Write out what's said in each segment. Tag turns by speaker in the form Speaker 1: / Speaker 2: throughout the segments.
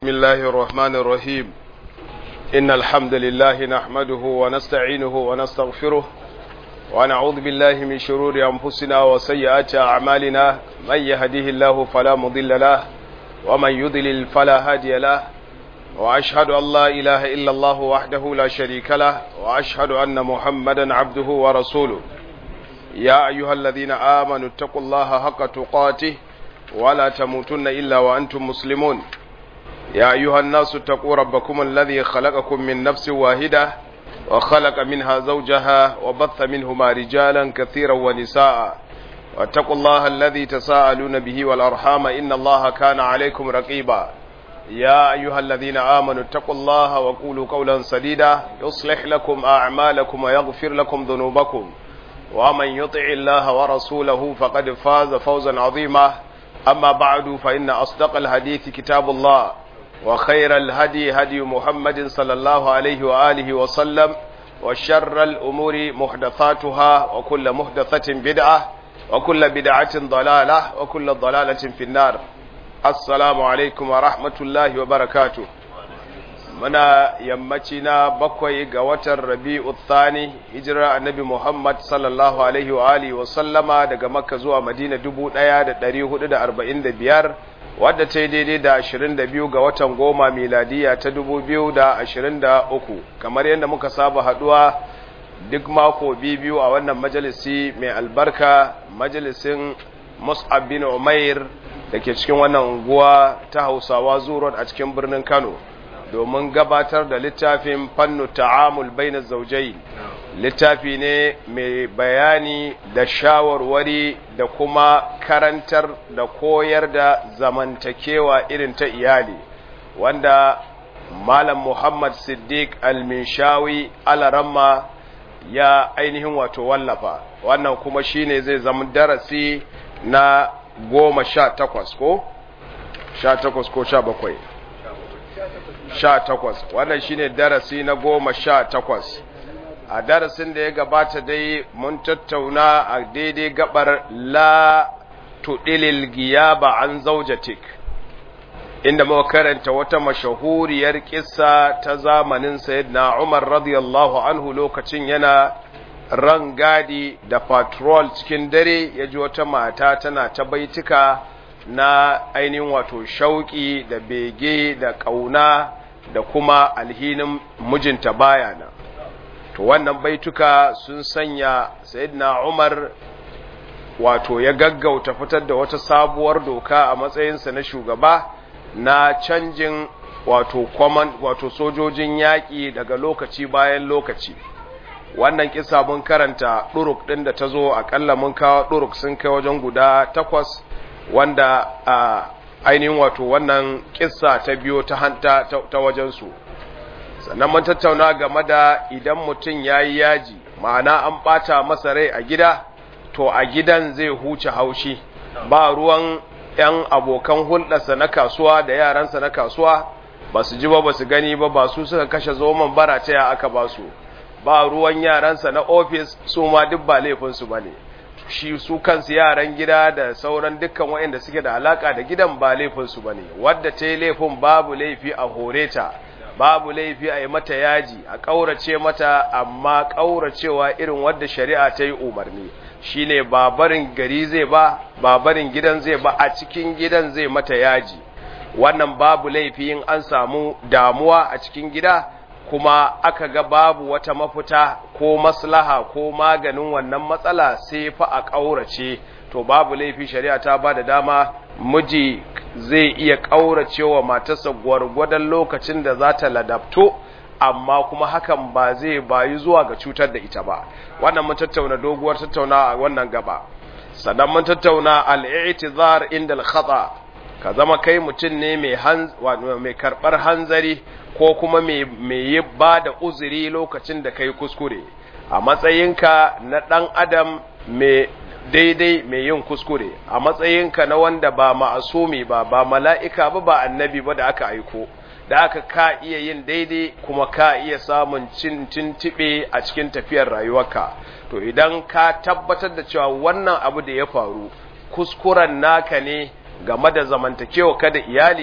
Speaker 1: بسم الله الرحمن الرحيم إن الحمد لله نحمده ونستعينه ونستغفره ونعوذ بالله من شرور أنفسنا وسيئات أعمالنا من يهديه الله فلا مضل له ومن يضلل فلا هادي له وأشهد أن لا إله إلا الله وحده لا شريك له وأشهد أن محمدا عبده ورسوله يا أيها الذين آمنوا اتقوا الله حق تقاته ولا تموتن إلا وأنتم مسلمون يا أيها الناس اتقوا ربكم الذي خلقكم من نفس واحدة وخلق منها زوجها وبث منهما رجالا كثيرا ونساء واتقوا الله الذي تساءلون به والأرحام إن الله كان عليكم رقيبا يا أيها الذين آمنوا اتقوا الله وقولوا قولا سديدا يصلح لكم أعمالكم ويغفر لكم ذنوبكم ومن يطع الله ورسوله فقد فاز فوزا عظيما أما بعد فإن أصدق الحديث كتاب الله وخير الهدي هدي محمد صلى الله عليه وآله وسلم وشر الأمور محدثاتها وكل محدثة بدعة وكل بدعة ضلالة وكل ضلالة في النار السلام عليكم ورحمة الله وبركاته muna yammaci na bakwai ga watan rabi'u thani hijira annabi Muhammad sallallahu alaihi wa alihi wa sallama daga Makka zuwa Madina 1445 wadda ta yi daidai da 22 ga watan goma miladiya ta 2023 kamar yadda muka saba haduwa duk mako biyu a wannan majalisi mai albarka majalisin Mus'ab bin Umair da ke cikin wannan unguwa ta Hausawa Zurot a cikin birnin Kano domin gabatar da littafin fannu ta'amul baina zaujai littafi ne mai bayani da shawarwari da kuma karantar da koyar da zamantakewa irin ta iyali wanda malam muhammad siddiq al-minshawi alaramma ya ainihin wato wallafa wannan kuma shine zai zama darasi na goma sha takwas ko sha takwas ko sha bakwai sha takwas wannan shine darasi na goma sha takwas a darasin da ya gabata dai mun tattauna a daidai gabar la tudilil giyaba an zaujatik inda muka karanta wata mashahuriyar kissa ta zamanin sayyidina Umar radiyallahu anhu lokacin yana ran gadi da patrol cikin dare ya ji wata mata tana ta baitika na ainihin wato shauƙi da bege da ƙauna da kuma alhinin mijinta bayana to wannan baituka sun sanya sayyidina Umar wato ya gaggauta fitar da wata sabuwar doka a matsayinsa na shugaba na canjin wato kwaman wato sojojin yaƙi daga lokaci bayan lokaci wannan kisa mun karanta ɗuruk ɗin da ta zo aƙalla mun kawo ɗuruk sun kai wajen guda takwas wanda a ainihin wato wannan kissa ta biyo ta hanta ta wajensu sannan mun tattauna game da idan mutum ya yi yaji ma'ana an ɓata masa rai a gida to a gidan zai huce haushi ba ruwan 'yan abokan hulɗarsa na kasuwa da yaransa na kasuwa ba su ji ba ba su gani ba ba su suka kashe zoman bara ta ya aka ba su ba ruwan yaransa na ofis su ma duk ba laifinsu ba ne shi su kansu yaran gida da sauran dukkan waɗanda suke da alaka da gidan ba laifinsu ba ne wadda ta yi laifin babu laifi a hore ta babu laifi a yi mata yaji a ƙaurace mata amma ƙauracewa irin wadda shari'a ta yi umarni shi ne babarin gari zai ba babarin gidan zai ba a cikin gidan zai mata yaji wannan babu laifi in an samu damuwa a cikin gida kuma aka ga babu wata mafita ko maslaha ko maganin wannan matsala sai fa a ƙaurace to babu laifi shari'a ta ba da dama miji zai iya ƙaurace wa matarsa gwargwadon lokacin da za ta ladabto amma kuma hakan ba zai bayi zuwa ga cutar da ita ba wannan mun tattauna doguwar tattauna a wannan gaba sannan mun tattauna al-i'tizar inda al-khata ka zama kai mutum ne mai mai karbar hanzari ko kuma mai yi ba da uzuri lokacin da kai kuskure a matsayinka na ɗan adam mai daidai mai yin kuskure a matsayinka na wanda ba ma'asumi ba ba mala'ika ba ba annabi ba da aka aiko da aka ka iya yin daidai kuma ka iya samun cin tintibe a cikin tafiyar rayuwarka to idan ka tabbatar da cewa wannan abu da ya faru kuskuren naka ne game da zamantakewa kada iyali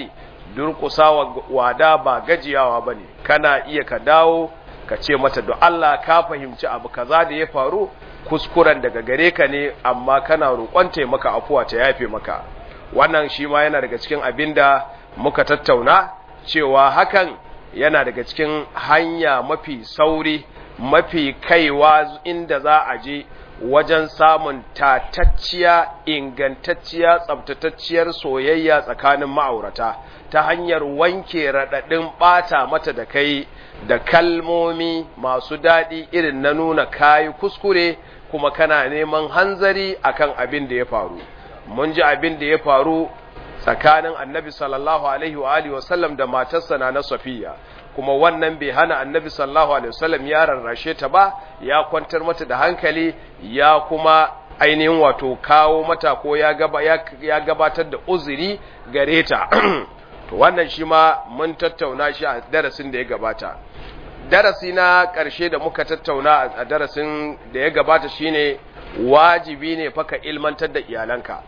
Speaker 1: durƙusa wada ba gajiyawa ba ne kana iya ka dawo ka ce mata da Allah ka fahimci abu kaza da ya faru kuskuren daga gare ka ne amma kana roƙon taimaka afuwa ta yafe maka wannan shi ma yana daga cikin abin da muka tattauna cewa hakan yana daga cikin hanya mafi sauri mafi kaiwa inda za a je wajen samun tatacciya ingantacciya tsabtatacciyar soyayya tsakanin ma'aurata ta hanyar wanke raɗaɗin ɓata mata da kai da kalmomi masu daɗi irin na nuna kayi kuskure kuma kana neman hanzari akan abin da ya faru mun ji abin da ya faru tsakanin annabi sallallahu alaihi wa alihi wasallam da matarsa na na safiya kuma wannan bai hana annabi sallallahu alaihi wasallam ya rarrashe ta ba ya kwantar mata da hankali ya kuma ainihin wato kawo mata ko ya, gaba, ya, gabatar da uzuri gare ta to wannan shi ma mun tattauna shi a darasin da ya gabata darasi na ƙarshe da muka tattauna a darasin da ya gabata shine wajibi ne faka ilmantar da iyalanka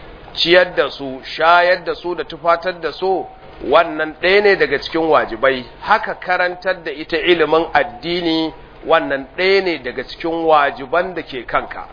Speaker 1: ciyar da su shayar da su da tufatar da su wannan ɗaya ne daga cikin wajibai haka karantar da ita ilimin addini wannan ɗaya ne daga cikin wajiban da ke kanka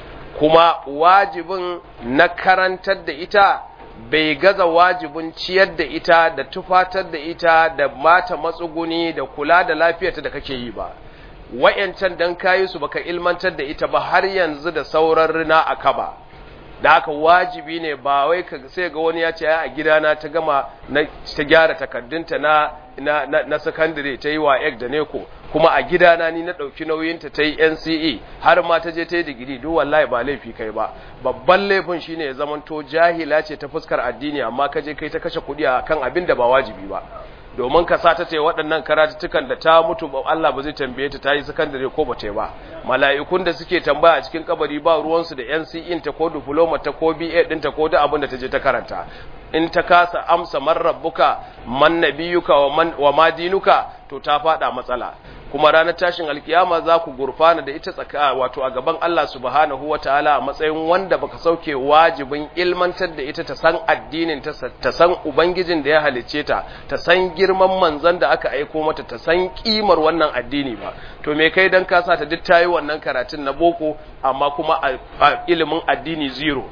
Speaker 1: kuma wajibin na karantar da ita bai gaza wajibin ciyar da ita da tufatar da ita da mata matsuguni da kula da lafiyarta da kake yi ba wa'yancan dan kayi su baka ilmantar da ita ba har yanzu da sauran rina a kaba da haka wajibi ne ba wai ka sai ga wani ya ce a gidana ta gama na ta gyara takardunta na na na, na secondary ta yi wa egg da neko kuma a gidana ni na ɗauki nauyinta ta yi NCE har ma ta je ta yi digiri duk wallahi ba laifi kai ba babban laifin shine ya zamanto jahila ce ta fuskar addini amma ka je kai ta kashe kuɗi a kan abin da ba wajibi ba domin ka sa ta ce waɗannan karatuttukan da ta mutu ba Allah ba zai tambaye ta ta yi sakandare ko ba ta ba mala'ikun da suke tambaya a cikin kabari ba ruwansu da NCE ta ko diploma ta ko BA ɗinta ko da abin da ta je ta karanta in ta kasa amsa man rabbuka man nabiyuka wa man wa madinuka to ta fada matsala kuma ranar tashin alkiyama za ku gurfana da ita tsaka wato a gaban Allah subhanahu wataala a matsayin wanda baka sauke wajibin ilmantar da ita ta san addinin ta ta san ubangijin da ya halicce ta ta san girman manzon da aka aiko mata ta san kimar wannan addini ba to me kai dan ka sa ta duk tayi wannan karatun na boko amma kuma a ilimin addini zero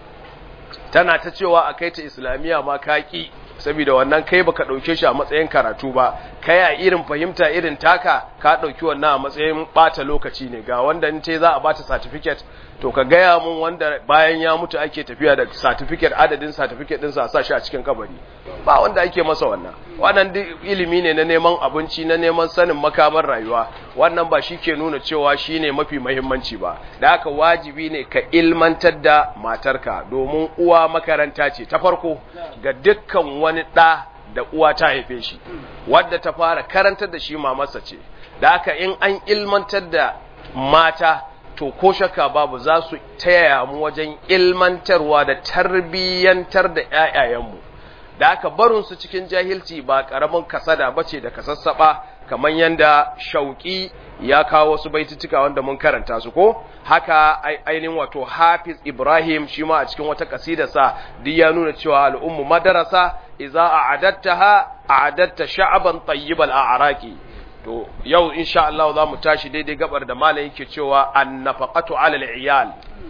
Speaker 1: tana ta cewa a kai ta islamiyya ma kaki saboda wannan kai baka dauke shi a matsayin karatu ba kai a irin fahimta irin taka ka dauki wannan a matsayin bata lokaci ne ga wanda in ce za a bata certificate to ka gaya mun wanda bayan ya mutu ake tafiya da certificate adadin certificate din sa sa shi a cikin kabari ba wanda ake masa wannan wannan duk ilimi ne na neman abinci na neman sanin makamar rayuwa wannan ba shi ke nuna cewa shine mafi muhimmanci ba da haka wajibi ne ka ilmantar da matarka domin uwa makaranta ce ta farko ga dukkan wani ɗa da uwa ta haife shi wadda ta fara karantar da shi mamarsa ce da haka in an ilmantar da mata to ko shakka babu za su taya mu wajen ilmantarwa da tarbiyyantar da ƴaƴayenmu da aka barin su cikin jahilci ba karamin kasada bace da kasassaba kamar yanda shauki ya kawo wasu baitutuka wanda mun karanta su ko haka ainihin wato Hafiz Ibrahim shi ma a cikin wata kasidarsa duk ya nuna cewa al'ummu madarasa idza a'adattaha a'adatta sha'ban tayyibal a'raqi to yau insha Allah za mu tashi daidai gabar da malam yake cewa annafaqatu 'ala al-iyal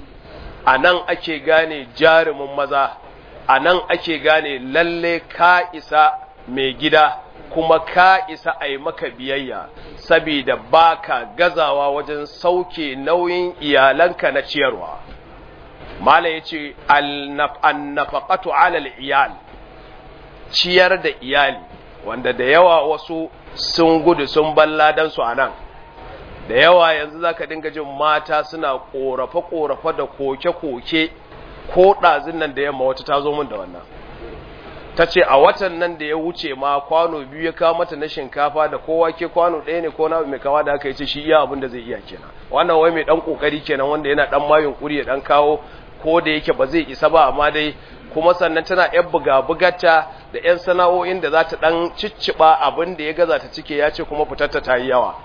Speaker 1: anan ake gane jarumin maza anan ake gane lalle ka isa mai gida kuma ka isa a yi maka biyayya saboda baka gazawa wajen sauke nauyin iyalanka na ciyarwa malam yace annafaqatu 'ala al-iyal ciyar da iyali wanda da yawa wasu sun gudu sun balla su a nan da yawa yanzu za ka dinga jin mata suna ƙorafe-ƙorafe da koke-koke ko ɗazin nan da yamma wata ta zo min da wannan ta ce a watan nan da ya wuce ma kwano biyu ya kawo mata na shinkafa da kowa ke kwano ɗaya ne ko na mai kawa da aka yi ce shi iya abin da zai iya kenan wannan wai mai ɗan ƙoƙari kenan wanda yana ɗan mayun ƙuri ya ɗan kawo ko da yake ba zai isa ba amma dai kuma sannan tana yan buga-bugata da yan sana'o'in da za ta ɗan cicciɓa abin da ya gaza ta cike ya ce kuma fitarta ta yi yawa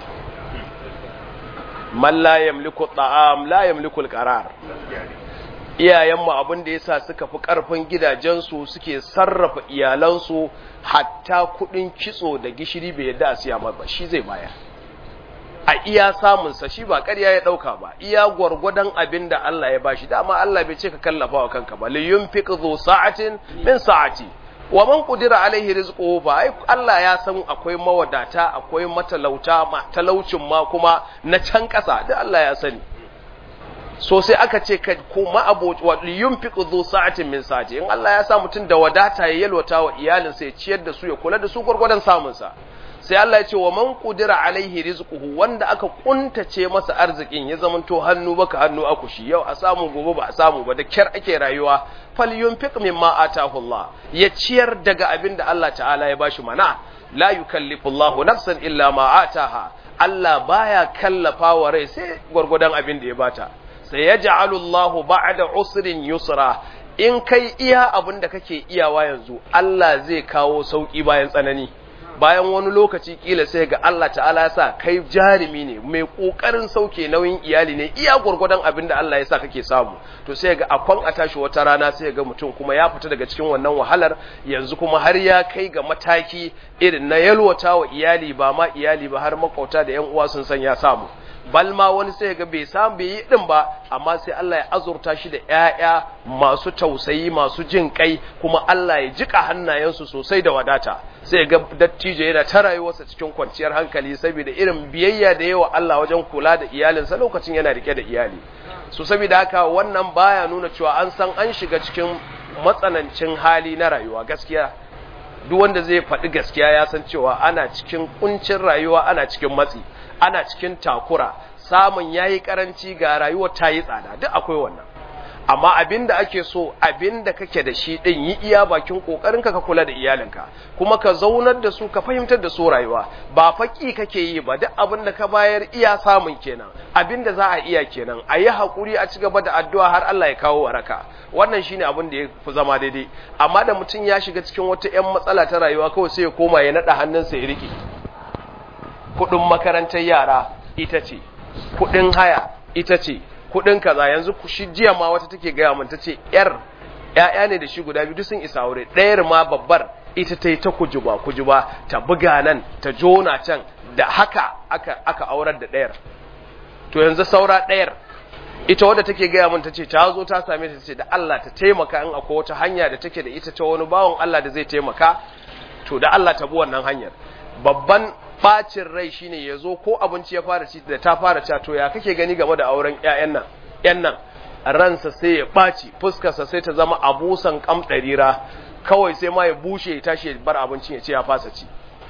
Speaker 1: man la yamliku ta'am la yamliku al-qarar iyayenmu abin da yasa suka fi karfin gidajensu suke sarrafa iyalansu hatta kudin kitso da gishiri bai yadda a siya ba shi zai bayar a iya samunsa shi ba ƙarya ya ɗauka ba iya gwargwadon abin da Allah ya bashi dama Allah bai ce ka kallafa wa kanka ba liyun fi zo sa'atin min sa'ati wa man qudira alaihi rizquhu ba ai Allah ya san akwai mawadata akwai matalauta ma talaucin ma kuma na can ƙasa duk Allah ya sani so sai aka ce ka kuma abu wa yunfiqu dhu sa'atin min sa'ati in Allah ya sa mutum da wadata ya yalwata wa iyalinsa ya ciyar da su ya kula da su gwargwadon samun sa sai Allah ya ce wa man qudira alaihi rizquhu wanda aka kuntace masa arzikin ya zamanto hannu baka hannu akushi yau a samu gobe ba a samu ba da kyar ake rayuwa falyunfiq mimma atahu Allah ya ciyar daga abin da Allah ta'ala ya bashi mana la yukallifu Allahu nafsan illa ma ataha Allah baya kallafa wa rai sai gwargwadon abin da ya bata sai yaj'alu Allahu ba'da usrin yusra in kai iya abin da kake iyawa yanzu Allah zai kawo sauki bayan tsanani bayan wani lokaci kila sai ga Allah ta'ala ya sa kai jarumi ne mai kokarin sauke nauyin iyali ne iya gurgurdan abin da Allah ya sa kake samu to sai ga akwan a tashi wata rana sai ga mutum kuma ya fita daga cikin wannan wahalar yanzu kuma har ya kai ga mataki irin na yalwata wa iyali ba ma iyali ba har makauta da yan uwa sun san ya samu bal ma wani sai ga bai samu bai yi din ba amma sai Allah ya azurta shi da ƴaƴa masu tausayi masu jin kai kuma Allah ya jika hannayensu sosai da wadata sai ga dattijo yana ta rayuwarsa cikin kwanciyar hankali saboda irin biyayya da yawa Allah wajen kula da iyalinsa lokacin yana rike da iyali so saboda haka wannan baya nuna cewa an san an shiga cikin matsanancin hali na rayuwa gaskiya duk wanda zai faɗi gaskiya ya san cewa ana cikin kuncin rayuwa ana cikin matsi ana cikin takura samun yayi karanci ga rayuwar ta yi tsada duk akwai wannan amma abinda ake so abinda kake da shi din yi iya bakin kokarinka ka kula da iyalinka kuma ka zaunar da su ka fahimtar da su rayuwa ba faki kake yi ba duk abinda ka bayar iya samun kenan abinda za a iya kenan a yi hakuri a ci gaba da addu'a har Allah ya kawo waraka wannan shine abin da ya fi zama daidai amma da mutum ya shiga cikin wata 'yan matsala ta rayuwa kawai sai ya koma ya naɗa hannunsa ya rike kudin makarantar yara ita ce kudin haya ita ce kudin kaza yanzu ku shi jiya ma wata take gaya min tace yar ƴaƴa ne da shi guda biyu sun isa aure ɗayar ma babbar ita ta yi ta kujuba kujuba ta buga nan ta jona can da haka aka aka aurar da ɗayar to yanzu saura ɗayar ita wadda take gaya min tace ta zo ta same ta tace da Allah ta taimaka in akwai wata hanya da take da ita ta wani bawon Allah da zai taimaka to da Allah ta bi wannan hanyar babban bacin rai shine ya zo ko abinci ya fara ci da ta fara ci to ya kake gani game da auren ƴaƴan nan ƴan nan ransa sai ya ɓaci fuskarsa sai ta zama abusan kam ɗarira kawai sai ma ya bushe ya tashi ya bar abincin ya ce ya fasa ci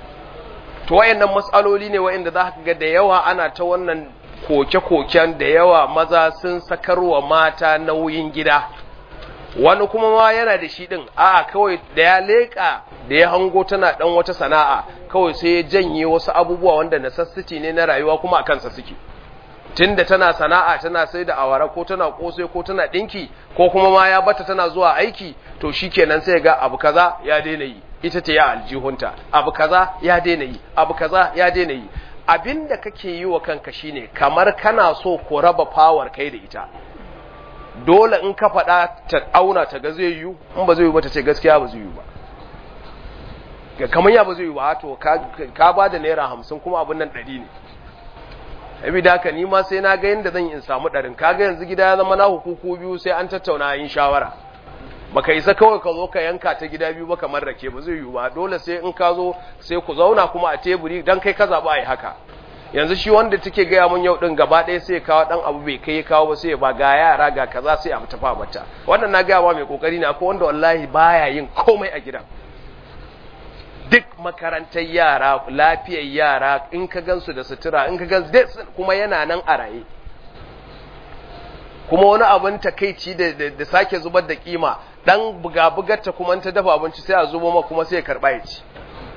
Speaker 1: to wayannan matsaloli ne wayanda za ka ga da yawa ana ta wannan koke-koken da yawa maza sun sakarwa mata nauyin gida wani kuma ma yana da shi din a kawai da ya leƙa da ya hango tana dan wata sana'a kawai sai ya janye wasu abubuwa wanda necessity ne na rayuwa kuma a kansa suke tunda tana sana'a tana sai da awara ko tana kosai ko tana dinki ko kuma ma ya bata tana zuwa aiki to shikenan sai ga abu kaza ya daina yi ita ce ya aljihunta abu kaza ya daina yi abu kaza ya daina yi abinda kake yi wa kanka shine kamar kana so ko raba power kai da ita dole in ka faɗa ta auna ta ga zai yiwu in ba zai yiwu ba ta ce gaskiya ba zai yiwu ba ga kamar ya ba zai yiwu ba to ka ba da naira hamsin kuma abin nan ɗari ne abi da haka ni ma sai na ga yadda zan in samu ɗarin kaga yanzu gida ya zama na hukuku biyu sai an tattauna yin shawara baka isa kawai ka zo ka yanka ta gida biyu ba kamar rake ba zai yiwu ba dole sai in ka zo sai ku zauna kuma a teburi dan kai ka zaɓa a yi haka yanzu shi wanda take gaya mun yau din gaba ɗaya sai kawo ɗan abu bai kai kawo ba sai ba ga yara ga kaza sai a tafa mata wannan na gaya ma mai kokari ne akwai wanda wallahi baya yin komai a gidan duk makarantar yara lafiyar yara in ka gansu da sutura in ka gansu kuma yana nan a raye kuma wani abin takeici da sake zubar da kima dan buga-bugarta kuma ta dafa abinci sai a zubo ma kuma sai ya karba ya ci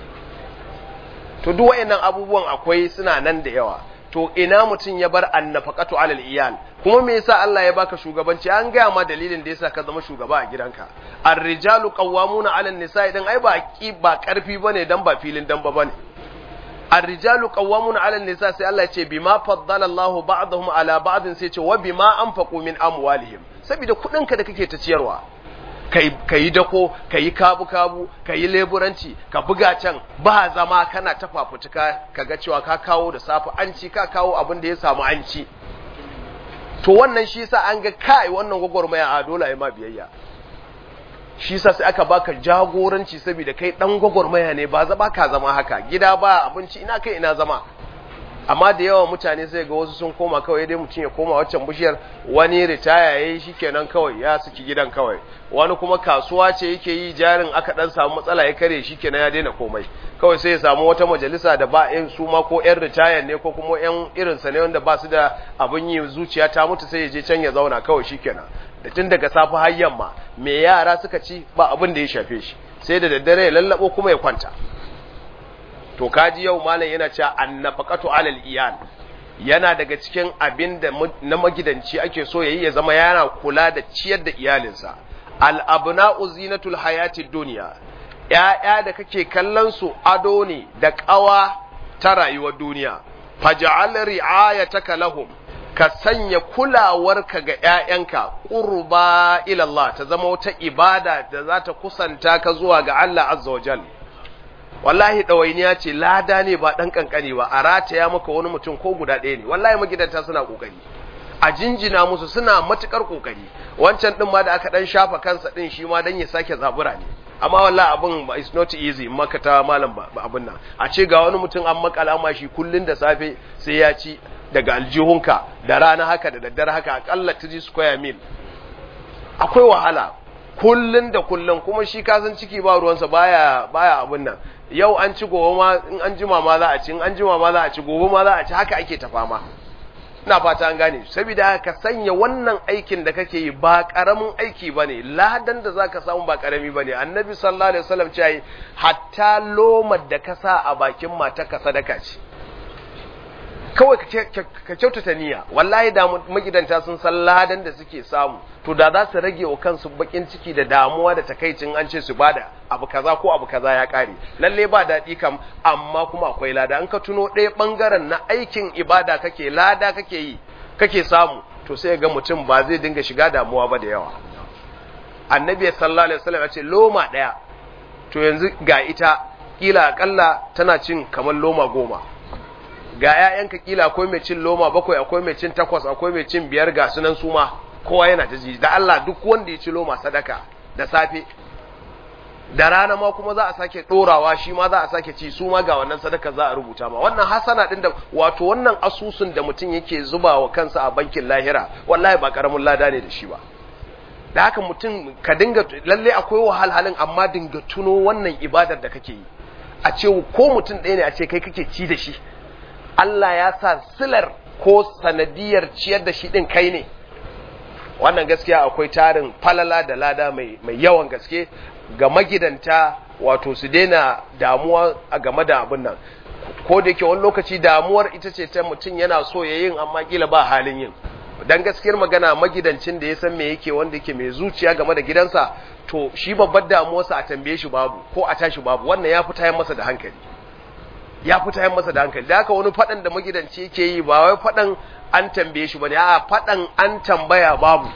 Speaker 1: to duk wayannan abubuwan akwai suna nan da yawa to ina mutum ya bar annafaqatu alal iyal kuma me yasa Allah ya baka shugabanci an gaya ma dalilin da yasa ka zama shugaba a gidanka ar-rijalu qawwamuna 'ala an-nisa'i dan ai ba ki ba karfi bane dan ba filin dan ba bane ar-rijalu qawwamuna 'ala an-nisa sai Allah ya ce bima faddala Allah ba'dahum 'ala ba'din sai ce wa bima anfaqu min amwalihim saboda kuɗinka da kake ta ciyarwa ka yi dako ka yi kabu-kabu ka yi leburanci ka buga can ba zama kana ta fafutuka ka ga cewa ka kawo da safe an ci ka kawo abin da ya samu an ci to wannan shi sa an ga kai wannan gwagwarmaya a dole a yi ma biyayya shi sa sai aka baka jagoranci saboda kai dan gwagwarmaya ne ba zaba ka zama haka gida ba abinci ina kai ina zama amma da yawa mutane sai ga wasu sun koma kawai dai mutum ya koma waccan bishiyar wani ritaya yayi shikenan kawai ya saki gidan kawai wani kuma kasuwa ce yake yi jarin aka dan samu matsala ya kare shikenan ya daina komai kawai sai ya samu wata majalisa da ba in su ma ko yan ritaya ne ko kuma yan irin sa ne wanda ba su da abin yi zuciya ta mutu sai ya je can ya zauna kawai shikenan da tun daga safe har yamma me yara suka ci ba abin da ya shafe shi sai da daddare ya lallabo kuma ya kwanta to kaji yau malam yana cewa annafaqatu alal iyal yana daga cikin abin da na magidanci ake so yayi ya zama yana kula da ciyar da iyalinsa al abna'u zinatul hayati dunya ya'ya da kake kallon su ado ne da kawa ta rayuwar duniya faj'al ri'ayataka lahum ka sanya kulawarka ga ‘ya'yanka ƙurba ilallah ta zama wata ibada da za ta kusanta ka zuwa ga Allah azza wa jal. Wallahi ɗawainiya ce lada ne ba ɗan ƙanƙani ba, a rataya maka wani mutum ko guda ɗaya ne, wallahi magidanta suna ƙoƙari. A jinjina musu suna matuƙar ƙoƙari, wancan ɗin ma da aka ɗan shafa kansa ɗin shi ma don ya sake zabura ne. Amma wallahi abin is not easy in maka ta malam abin nan. A ce ga wani mutum an makala ma shi kullum da safe sai ya ci daga aljihunka da rana haka da daddare haka akalla 3 square mil akwai wahala kullun da kullun kuma shi kasan ciki ba ruwansa baya baya abun nan yau an ci gobe ma in an jima ma za a ci in an jima ma za a ci gobe ma za a ci haka ake ta fama ina fata an gane saboda ka sanya wannan aikin da kake yi ba karamin aiki bane ladan da zaka samu ba karami bane annabi sallallahu alaihi wasallam ce hatta lomar da ka sa a bakin mata ka sadaka ce kawai ka kyautata niyya wallahi da magidanta sun san ladan da suke samu to da za su rage wa kansu bakin ciki da damuwa da takaicin an ce su bada abu kaza ko abu kaza ya kare lalle ba daɗi kam amma kuma akwai lada an ka tuno ɗaya ɓangaren na aikin ibada kake lada kake yi kake samu to sai ga mutum ba zai dinga shiga damuwa ba da yawa annabi sallallahu alaihi wasallam ya ce loma ɗaya to yanzu ga ita kila akalla tana cin kamar loma goma ga ‘ya'yanka kila akwai mai cin loma bakwai akwai mai cin takwas akwai mai cin biyar ga sunan suma kowa yana ta ji da Allah duk wanda ya ci loma sadaka da safe da rana ma kuma za a sake ɗorawa shi ma za a sake ci su ma ga wannan sadaka za a rubuta ma wannan hasana ɗin da wato wannan asusun da mutum yake zuba wa kansa a bankin lahira wallahi ba karamin lada ne da shi ba da haka mutum ka dinga lalle akwai wahalhalin amma dinga tuno wannan ibadar da kake yi a ce ko mutum ɗaya ne a ce kai kake ci da shi Allah ya sa silar ko sanadiyar ciyar da shi ɗin kai ne wannan gaskiya akwai tarin falala da lada mai, mai yawan gaske ga magidanta wato su daina damuwa a game da abin nan ko da yake wani lokaci damuwar ita ce ta mutum yana so ya yin amma kila ba halin yin dan gaskiyar magana magidancin da ya san me yake wanda yake mai zuciya game da gidansa to shi babbar damuwarsa a tambaye shi babu ko a tashi babu wannan ya fi tayan masa da hankali ya fi tayan masa da hankali da haka wani faɗan da magidanci yake yi ba wai faɗan an tambaye shi bane a faɗan an tambaya babu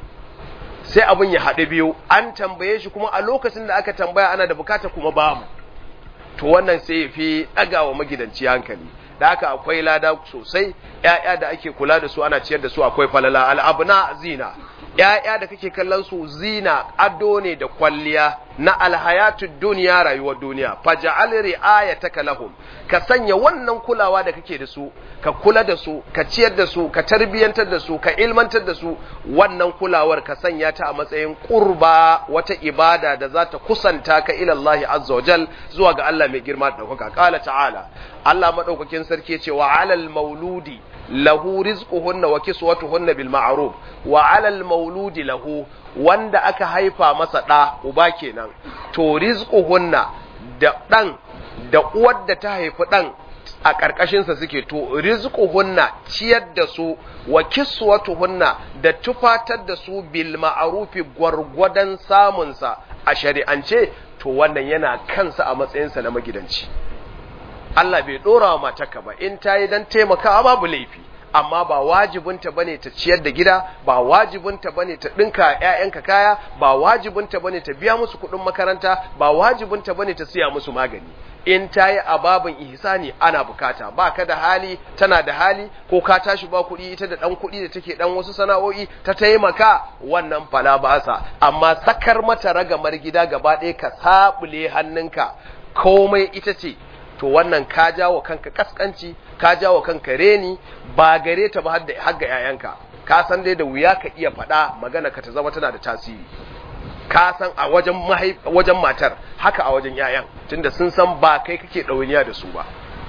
Speaker 1: sai abin ya haɗu biyu an tambaye shi kuma a lokacin da aka tambaya ana da bukata kuma babu to wannan sai ya fi ɗagawa magidanci hankali da haka akwai lada sosai ‘ya'ya da ake kula da su ana ciyar da su akwai falala al'abuna zina ‘ya'ya da kake kallon su zina ado ne da kwalliya na alhayatu duniya rayuwar duniya faja'al ri'ayataka lahum ka sanya wannan kulawa da kake da su ka kula da su ka ciyar da su ka tarbiyantar da su ka ilmantar da su wannan kulawar ka sanya ta a matsayin qurba wata ibada da za ta kusanta ka ila Allah azza wajal zuwa ga Allah mai girma da daukaka qala ta'ala Allah madaukakin sarki ce wa alal mauludi lahu rizquhunna wa kiswatuhunna bil ma'ruf wa alal mauludi lahu wanda aka haifa masa da uba kenan to rizquhunna da dan da uwar da ta haifi dan a ƙarƙashinsa suke to rizquhunna ciyar da su wa kiswatuhunna da tufatar da su bil ma'rufi gwargwadon samunsa a shari'ance to wannan yana kansa a matsayinsa na magidanci Allah bai dora wa matarka ba in ta yi don taimakawa babu laifi amma ba wajibinta bane ta ciyar da gida ba wajibinta bane ta dinka ƴaƴanka kaya ba wajibinta bane ta biya musu kuɗin makaranta ba wajibinta bane ta siya musu magani in ta yi ababin ihsani ana bukata ba ka da hali tana da hali ko ka tashi ba kuɗi ita da ɗan kuɗi da take ɗan wasu sana'o'i ta taimaka wannan fala ba sa amma sakar mata ragamar gida gaba ɗaya ka saɓule hannunka komai ita ce to wannan ka jawo kanka kaskanci ka jawo kanka reni ba gare ta ba har ga 'ya'yanka ka san dai da wuya ka iya faɗa magana ka ta zama tana da tasiri ka san a wajen wajen matar haka a wajen 'ya'yan tunda sun san ba kai kake ɗawainiya da su ba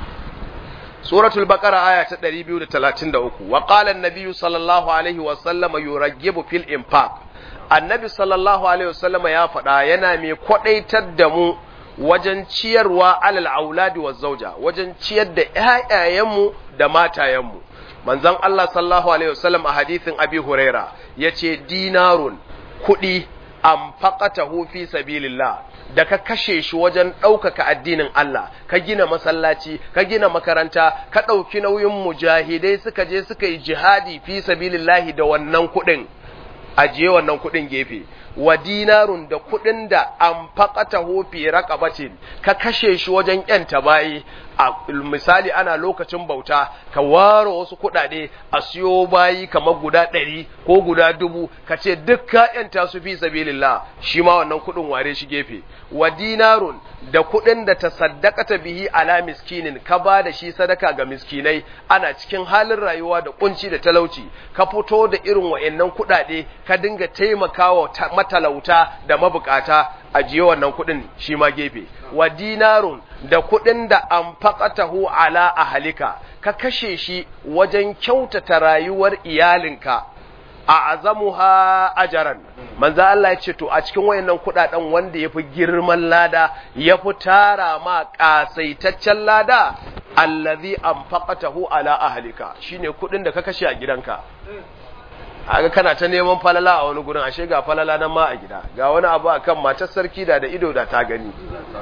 Speaker 1: suratul baqara aya ta 233 wa qala an-nabiy sallallahu alaihi wa sallama yuraggibu fil infaq annabi sallallahu alaihi wa sallama ya faɗa yana mai kwadaitar da mu wajen ciyarwa alal auladi wa zauja wajen ciyar da ƴaƴayenmu da matayenmu manzon Allah sallallahu alaihi wasallam a hadithin Abi Huraira yace dinarun kuɗi anfaqatahu fi sabilillah da ka kashe shi wajen ɗaukaka addinin Allah ka gina masallaci ka gina makaranta ka ɗauki nauyin mujahidai suka je suka yi jihadi fi sabilillahi da wannan kuɗin ajiye wannan kuɗin gefe wa dinarun da kuɗin da an faƙata hofi raƙabacin ka kashe shi wajen ‘yanta bayi a misali ana lokacin bauta ka ware wasu kuɗaɗe a siyo bayi kamar guda ɗari ko guda dubu ka ce duk ka ‘yanta su fi sabilillah shi ma wannan kuɗin ware shi gefe wa dinarun da kuɗin da ta saddakata bihi ala miskinin ka ba da shi sadaka ga miskinai ana cikin halin rayuwa da kunci da talauci ka fito da irin wa'annan kuɗaɗe ka dinga taimakawa matalauta da mabukata ajiye wannan kuɗin shi ma gefe wa dinarun da kuɗin da an faƙatahu ala ahalika ka kashe shi wajen kyautata rayuwar iyalinka a azamuha ajaran manzo Allah ya ce to a cikin wayannan kudaden wanda yafi girman lada yafi tara ma kasaitaccen lada allazi anfaqatahu ala ahlika shine kudin da ka kashe a gidanka aga kana ta neman falala a wani gurin ashe ga falala nan ma a gida ga wani abu akan matar sarki da da ido da ta gani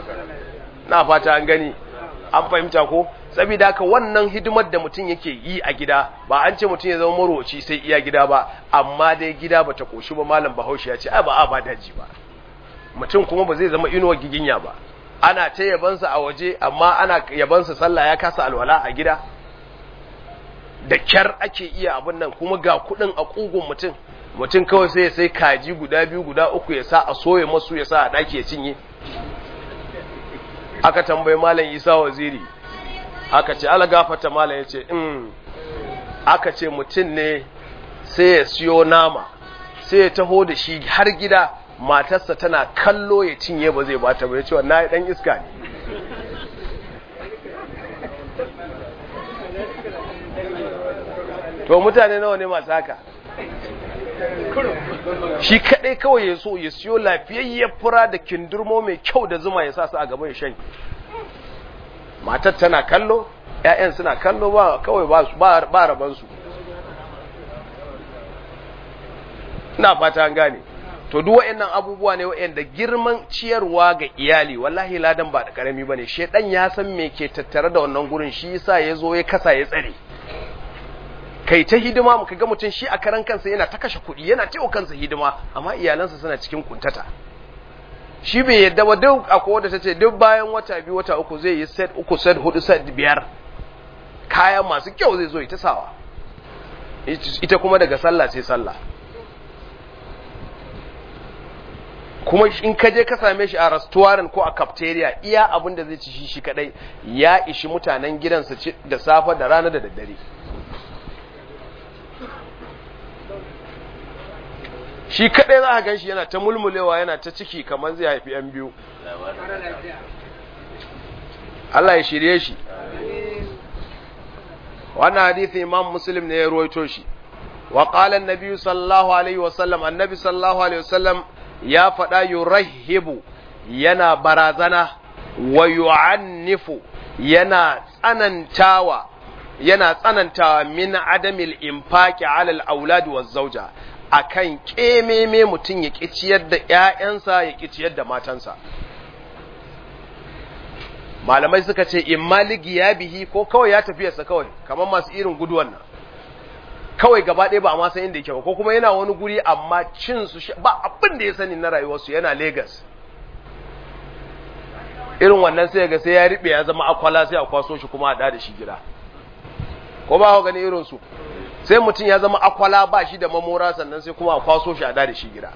Speaker 1: na fata an gani an fahimta ko saboda haka wannan hidimar da mutum yake yi a gida ba an ce mutum ya zama maroci sai iya gida ba amma dai gida bata koshi ba malam bahaushe ya ce ai ba a ba daji ba mutum kuma ba zai zama inuwar giginya ba ana ta yabansa a waje amma ana yabansa sallah ya kasa alwala a gida da kyar ake iya abin nan kuma ga kudin a kugun mutum mutum kawai sai ya sai kaji guda biyu guda uku ya sa a soye masu ya sa a daki ya cinye aka tambayi malam isa waziri aka ce ala gafata malam ya ce in aka ce mutum ne sai ya siyo nama sai ya taho da shi har gida matarsa tana kallo ya cinye ba zai bata ba ya ce wannan ya dan iska ne to mutane nawa ne masu haka shi kadai kawai ya so ya siyo lafiyayyar fura da kindurmo mai kyau da zuma ya sa su a gaban shan matar tana kallo ƴaƴan suna kallo ba kawai ba ba raban su ina fata an gane to duk wayannan abubuwa ne wayanda girman ciyarwa ga iyali wallahi ladan ba da karami bane shedan ya san me ke tattare da wannan gurin shi yasa ya zo ya kasa ya tsare kai ta hidima muka ga mutum shi a karan kansa yana ta kashe kuɗi yana taiwa kansa hidima amma iyalansa suna cikin kuntata shi bai yadda ba duk akwai wadda ta ce duk bayan wata biyu wata uku zai yi set uku set hudu set biyar kaya masu kyau zai zo ita sawa ita kuma daga sallah sai sallah kuma in ka je ka same shi a restaurant ko a cafeteria iya abin da zai ci shi shi kadai ya ishi mutanen gidansa da safe da rana da daddare shi kadai za a gan shi yana ta mulmulewa yana ta ciki kamar zai haifi yan biyu Allah ya shirye shi wannan hadithi imam muslim ne ya ruwaito shi wa qala an sallallahu alaihi wasallam annabi sallallahu alaihi wasallam ya faɗa yurahibu yana barazana wa yu'annifu yana tsanantawa yana tsanantawa min adamil infaqi ala al-aulad wa zawja akan kememe mutum ya ciyar da ƴaƴansa ya ciyar da matansa malamai suka ce in maligi ya bihi ko kawai ya tafiyarsa kawai kamar masu irin guduwan nan kawai gaba ɗaya ba ma san inda yake ba ko kuma yana wani guri amma cin su ba abin da ya sani na rayuwarsu yana Lagos irin wannan sai ga sai ya riɓe ya zama akwala sai a kwaso shi kuma a da shi gida ko ba ku gani irin su sai mutum ya zama akwala ba shi da mamora sannan sai kuma a kwaso shi a da shi gida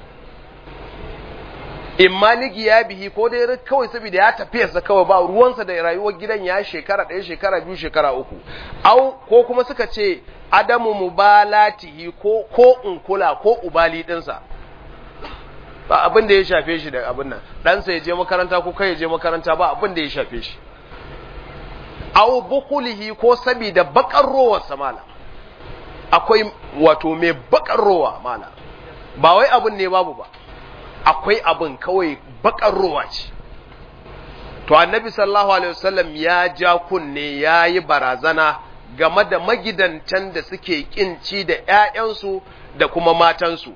Speaker 1: in maliki ya bihi ko dai kawai saboda ya tafiyarsa kawai ba ruwansa da rayuwar gidan ya shekara ɗaya shekara biyu shekara uku au ko kuma suka ce adamu mubalatihi ko ko in kula ko ubali ɗinsa ba abin da ya shafe shi da abin nan ɗansa ya je makaranta ko kai ya je makaranta ba abin da ya shafe shi au bukulihi ko saboda bakar rowarsa mala akwai wato mai bakar rowa mala ba wai abin ne babu ba akwai abin kawai bakar ruwa ce to annabi sallallahu alaihi wasallam ya ja kunne ya yi barazana game da magidantan da suke kinci da ‘ya'yansu da kuma matansu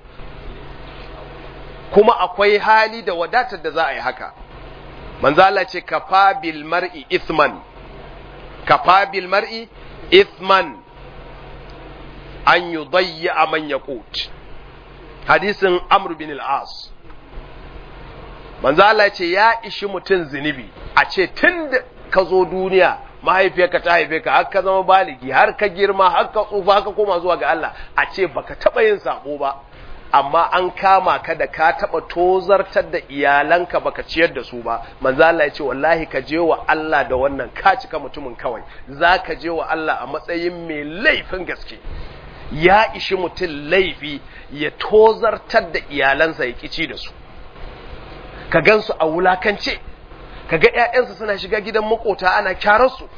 Speaker 1: kuma akwai hali da wadatar da za a yi haka manzala ce kafa bil mar'i ithman kafa bil mar'i ithman an yudayya man yaqut hadisin amr bin al-as manzo Allah ce ya ishi mutum zunubi a ce tun da ka zo duniya mahaifiyarka ta haife ka har ka zama baligi har ka girma har ka tsufa har ka koma zuwa ga Allah a ce baka taba yin sabo ba amma an kama ka da ka taba tozartar da iyalanka baka ciyar da su ba manzo Allah ya ce wallahi ka je wa Allah da wannan ka cika mutumin kawai za ka je wa Allah a matsayin mai laifin gaske ya ishi mutum laifi ya tozartar da iyalansa ya kici da su ka gansu a wulakance ka ga ‘ya'yansa suna shiga gidan makota ana kyararsu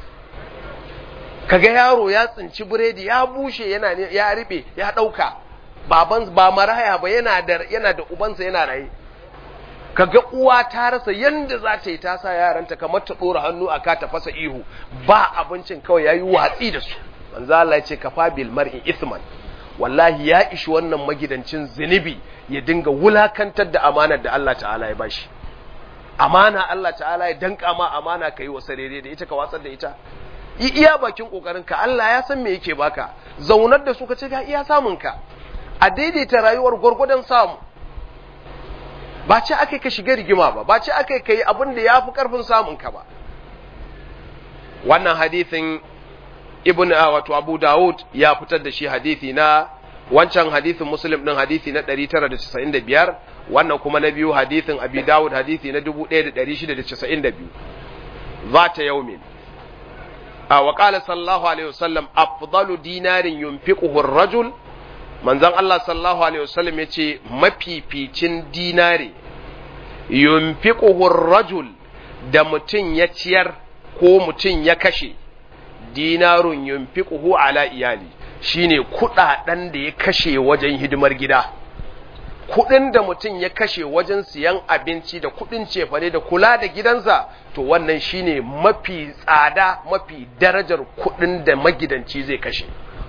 Speaker 1: ka ga yaro ya tsinci biredi ya bushe yana ya riɓe ya ɗauka baban ba maraya ba yana da yana da ubansa yana raye ka ga uwa ta rasa yanda za ta yi ta sa yaranta kamar ta ɗora hannu a ka ta fasa ihu ba abincin kawai ya yi watsi da su manzo Allah ya ce kafa bil mar'i ithman wallahi ya ishi wannan magidancin zunubi ya dinga wulakantar da amanar da Allah ta'ala ya bashi amana Allah ta'ala ya danka ma amana ka yi wasa daidai da ita ka watsar da ita yi iya bakin kokarin ka Allah ya san me yake baka zaunar da su ka ce ga iya samun ka a daidaita rayuwar gwargwadon samu ba ce aka ka shiga rigima ba ba ce aka ka yi abin da ya fi karfin samun ka ba wannan hadithin ibn wato abu dawud ya fitar da shi hadithi na wancan hadithin muslim din hadithi na 995 wannan kuma na biyu hadithin abi dawud hadithi na 1692 zata yaumin a wa qala sallallahu alaihi wasallam afdalu dinarin yunfiquhu ar-rajul manzon Allah sallallahu alaihi wasallam yace mafificin dinare yunfiquhu ar-rajul da mutun ya ciyar ko mutun ya kashe dinarun yunfiquhu ala iyali shine kudaden da ya kashe wajen hidimar gida kudin da mutum ya kashe wajen siyan abinci da kudin cefane da kula da gidansa to wannan shine mafi tsada mafi darajar kudin da magidanci zai kashe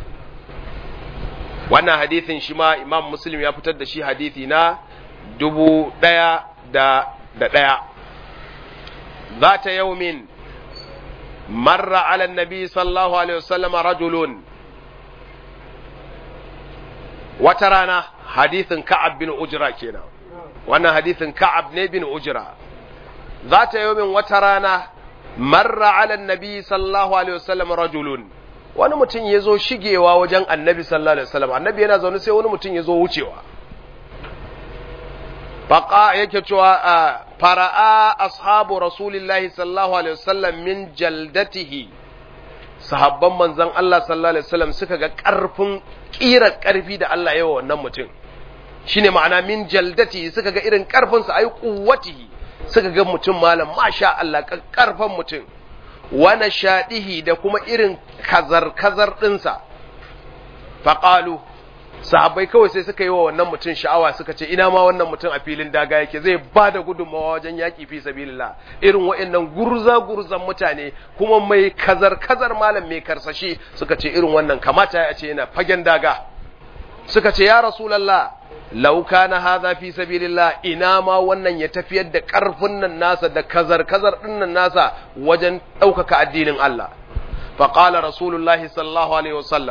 Speaker 1: wannan hadithin shi ma imam muslim ya fitar da shi hadithi na dubu daya da da daya za ta yaumin مر على النبي صلى الله عليه وسلم رجل وترانا حديث كعب بن أجرة كنا وانا حديث كعب بن أجرة ذات يوم وترانا مر على النبي صلى الله عليه وسلم رجل wani mutum ya zo shigewa wajen annabi sallallahu alaihi wasallam annabi yana zaune sai wani mutum ya zo wucewa faqa yake cewa fara'a ashabu rasulillahi sallallahu alaihi wasallam min jaldatihi sahabban manzon Allah sallallahu alaihi wasallam suka ga karfin kira karfi da Allah yawa wannan mutum shine ma'ana min jaldatihi suka ga irin karfin sa ai quwwatihi suka ga mutum malam masha Allah karfan mutum wa nashadihi da kuma irin kazar kazar dinsa faqalu sahabbai kawai sai suka yi wa wannan mutum sha'awa suka ce ina ma wannan mutum a filin daga yake zai ba da gudunmawa wajen yaƙi fi sabilillah irin wa'annan gurza gurzan mutane kuma mai kazar kazar malam mai karsashi suka ce irin wannan kamata ya ce yana fagen daga suka ce ya rasulullah law kana hadha fi sabilillah ina ma wannan ya tafiyar da karfin nan nasa da kazar kazar din nan nasa wajen ɗaukaka addinin Allah faqala rasulullahi sallallahu alaihi wasallam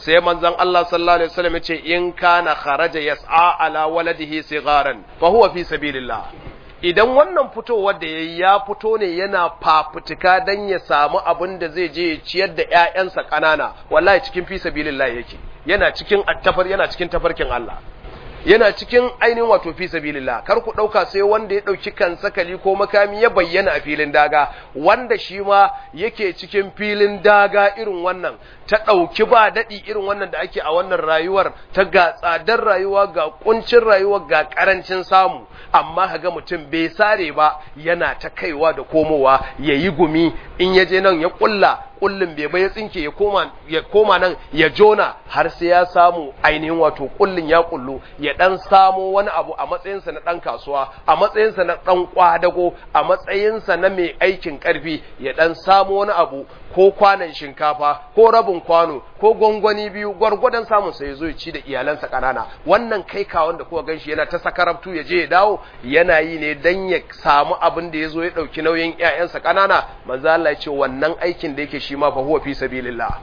Speaker 1: sai manzon Allah sallallahu alaihi wasallam yace in kana kharaja yas'a ala waladihi sigaran fa huwa fi sabilillah idan wannan fitowar da yayi ya fito ne yana fafutuka dan ya samu abin da zai je ya ciyar da ƴaƴansa ƙanana wallahi cikin fi sabilillah yake yana cikin attafar yana cikin tafarkin Allah yana cikin ainihin wato fi sabilillah kar ku dauka sai wanda ya dauki kan sakali ko makami ya bayyana a filin daga wanda shi ma yake cikin filin daga irin wannan ta dauki ba dadi irin wannan da ake a wannan rayuwar ta ga tsadar rayuwa ga kuncin rayuwa ga karancin samu amma kaga mutum bai sare ba yana ta kaiwa da komowa yayi gumi in ya je nan ya kulla kullin bai bai tsinke ya koma ya koma nan ya jona har sai ya samu ainihin wato kullin ya kullu ya dan samo wani abu a matsayinsa na dan kasuwa a matsayinsa na dan kwadago a matsayinsa na mai aikin karfi ya dan samo wani abu ko kwanan shinkafa ko rabin kwano ko gwangwani biyu gwargwadon samun sa ya zo ya ci da iyalansa kanana wannan kai ka wanda kuka ganshi yana ta sakarabtu ya je ya dawo yana yi ne dan ya samu abin da ya zo ya dauki nauyin ƴaƴansa kanana manzo Allah ya ce wannan aikin da yake shi ma fa huwa fi sabilillah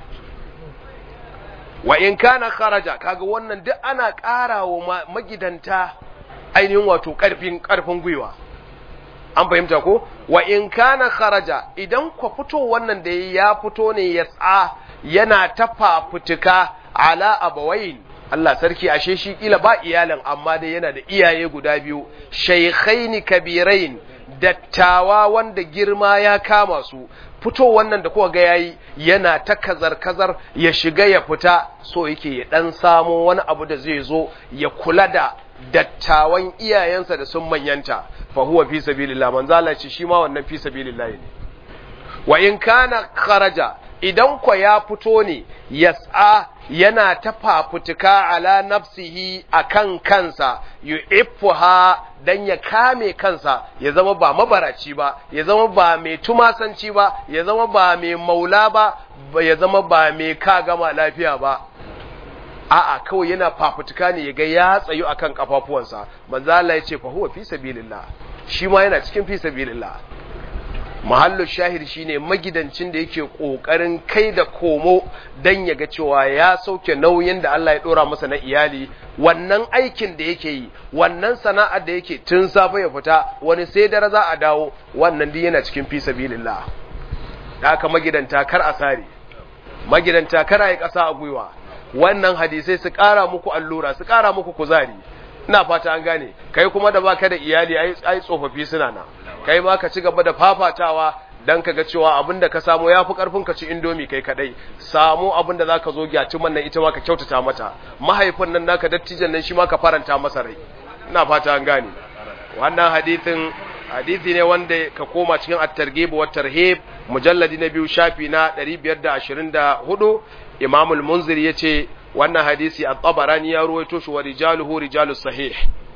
Speaker 1: wa in kana kharaja kaga wannan duk ana ƙarawa magidanta ainihin wato ƙarfin ƙarfin gwiwa an fahimta ko wa in kana kharaja idan ku fito wannan da ya fito ne ya tsa yana ta fafutuka ala abawain Allah sarki ashe shi kila ba iyalin amma dai yana da iyaye guda biyu shaykhaini kabirain dattawa wanda girma ya kama su fito wannan da kuka ga yayi yana ta kazar-kazar ya shiga ya fita so yake ya dan samo wani abu da zai zo ya kula da dattawan iyayensa da sun manyanta fa huwa fi sabilillah manzo Allah ce shi ma wannan fi sabilillah ne wa in kana kharaja idan ko ya fito ne yas'a yana ta fafutuka ala nafsihi akan kansa yu'iffuha dan ya kame kansa ya zama ba mabaraci ba ya zama ba mai tumasanci ba ya zama ba mai maula ba ya zama ba mai kagama lafiya ba a'a kawai yana fafutuka ne ya ga ya tsayu akan kafafuwansa manzo Allah ya ce fa huwa fi sabilillah shi ma yana cikin fi sabilillah mahallu shahid shine magidancin da yake kokarin kai da komo dan ya ga cewa ya sauke nauyin da Allah ya dora masa na iyali wannan aikin da yake yi wannan sana'ar da yake tun safe ya fita wani sai dare za a dawo wannan duk yana cikin fi sabilillah da aka magidanta kar a sare magidanta kar a yi ƙasa a gwiwa wannan hadisai su ƙara muku allura su ƙara muku kuzari ina fata an gane kai kuma da baka da iyali ai tsofaffi suna na kai ma ka ci gaba da fafatawa dan ka ga cewa abinda ka samu yafi karfin ka ci indomi kai kadai samu abinda zaka zo gyaci man nan ita ma ka kyautata mata mahaifin nan naka dattijan nan shi ma ka faranta masa rai ina fata an gane wannan hadisin hadisi ne wanda ka koma cikin at-targhib wa tarhib mujalladi na biyu shafi na 524 Imam al-Munzir yace wannan hadisi at-Tabarani ya ruwaito shi wa rijaluhu rijalus sahih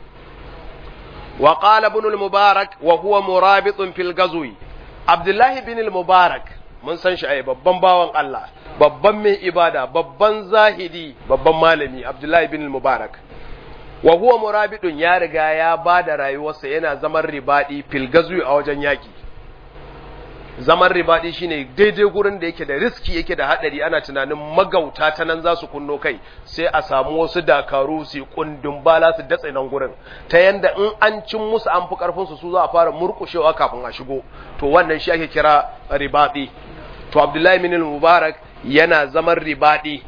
Speaker 1: wa qala ibn al-Mubarak wa huwa murabitun fil ghazwi Abdullah ibn al-Mubarak mun san shi ai babban bawan Allah babban mai ibada babban zahidi babban malami Abdullah ibn al-Mubarak wa huwa murabidun ya riga ya bada rayuwarsa yana zaman ribadi fil ghazwi a wajen yaki zaman ribaɗi shine daidai gurin da yake da riski yake da hadari ana tunanin magauta ta nan za su kunno kai sai a samu wasu dakaru su kundin bala su datse nan gurin ta yanda in an cin musu an fi karfin su su za a fara murkushewa kafin a shigo to wannan shi ake kira ribaɗi to Abdullahi bin Mubarak yana zaman ribaɗi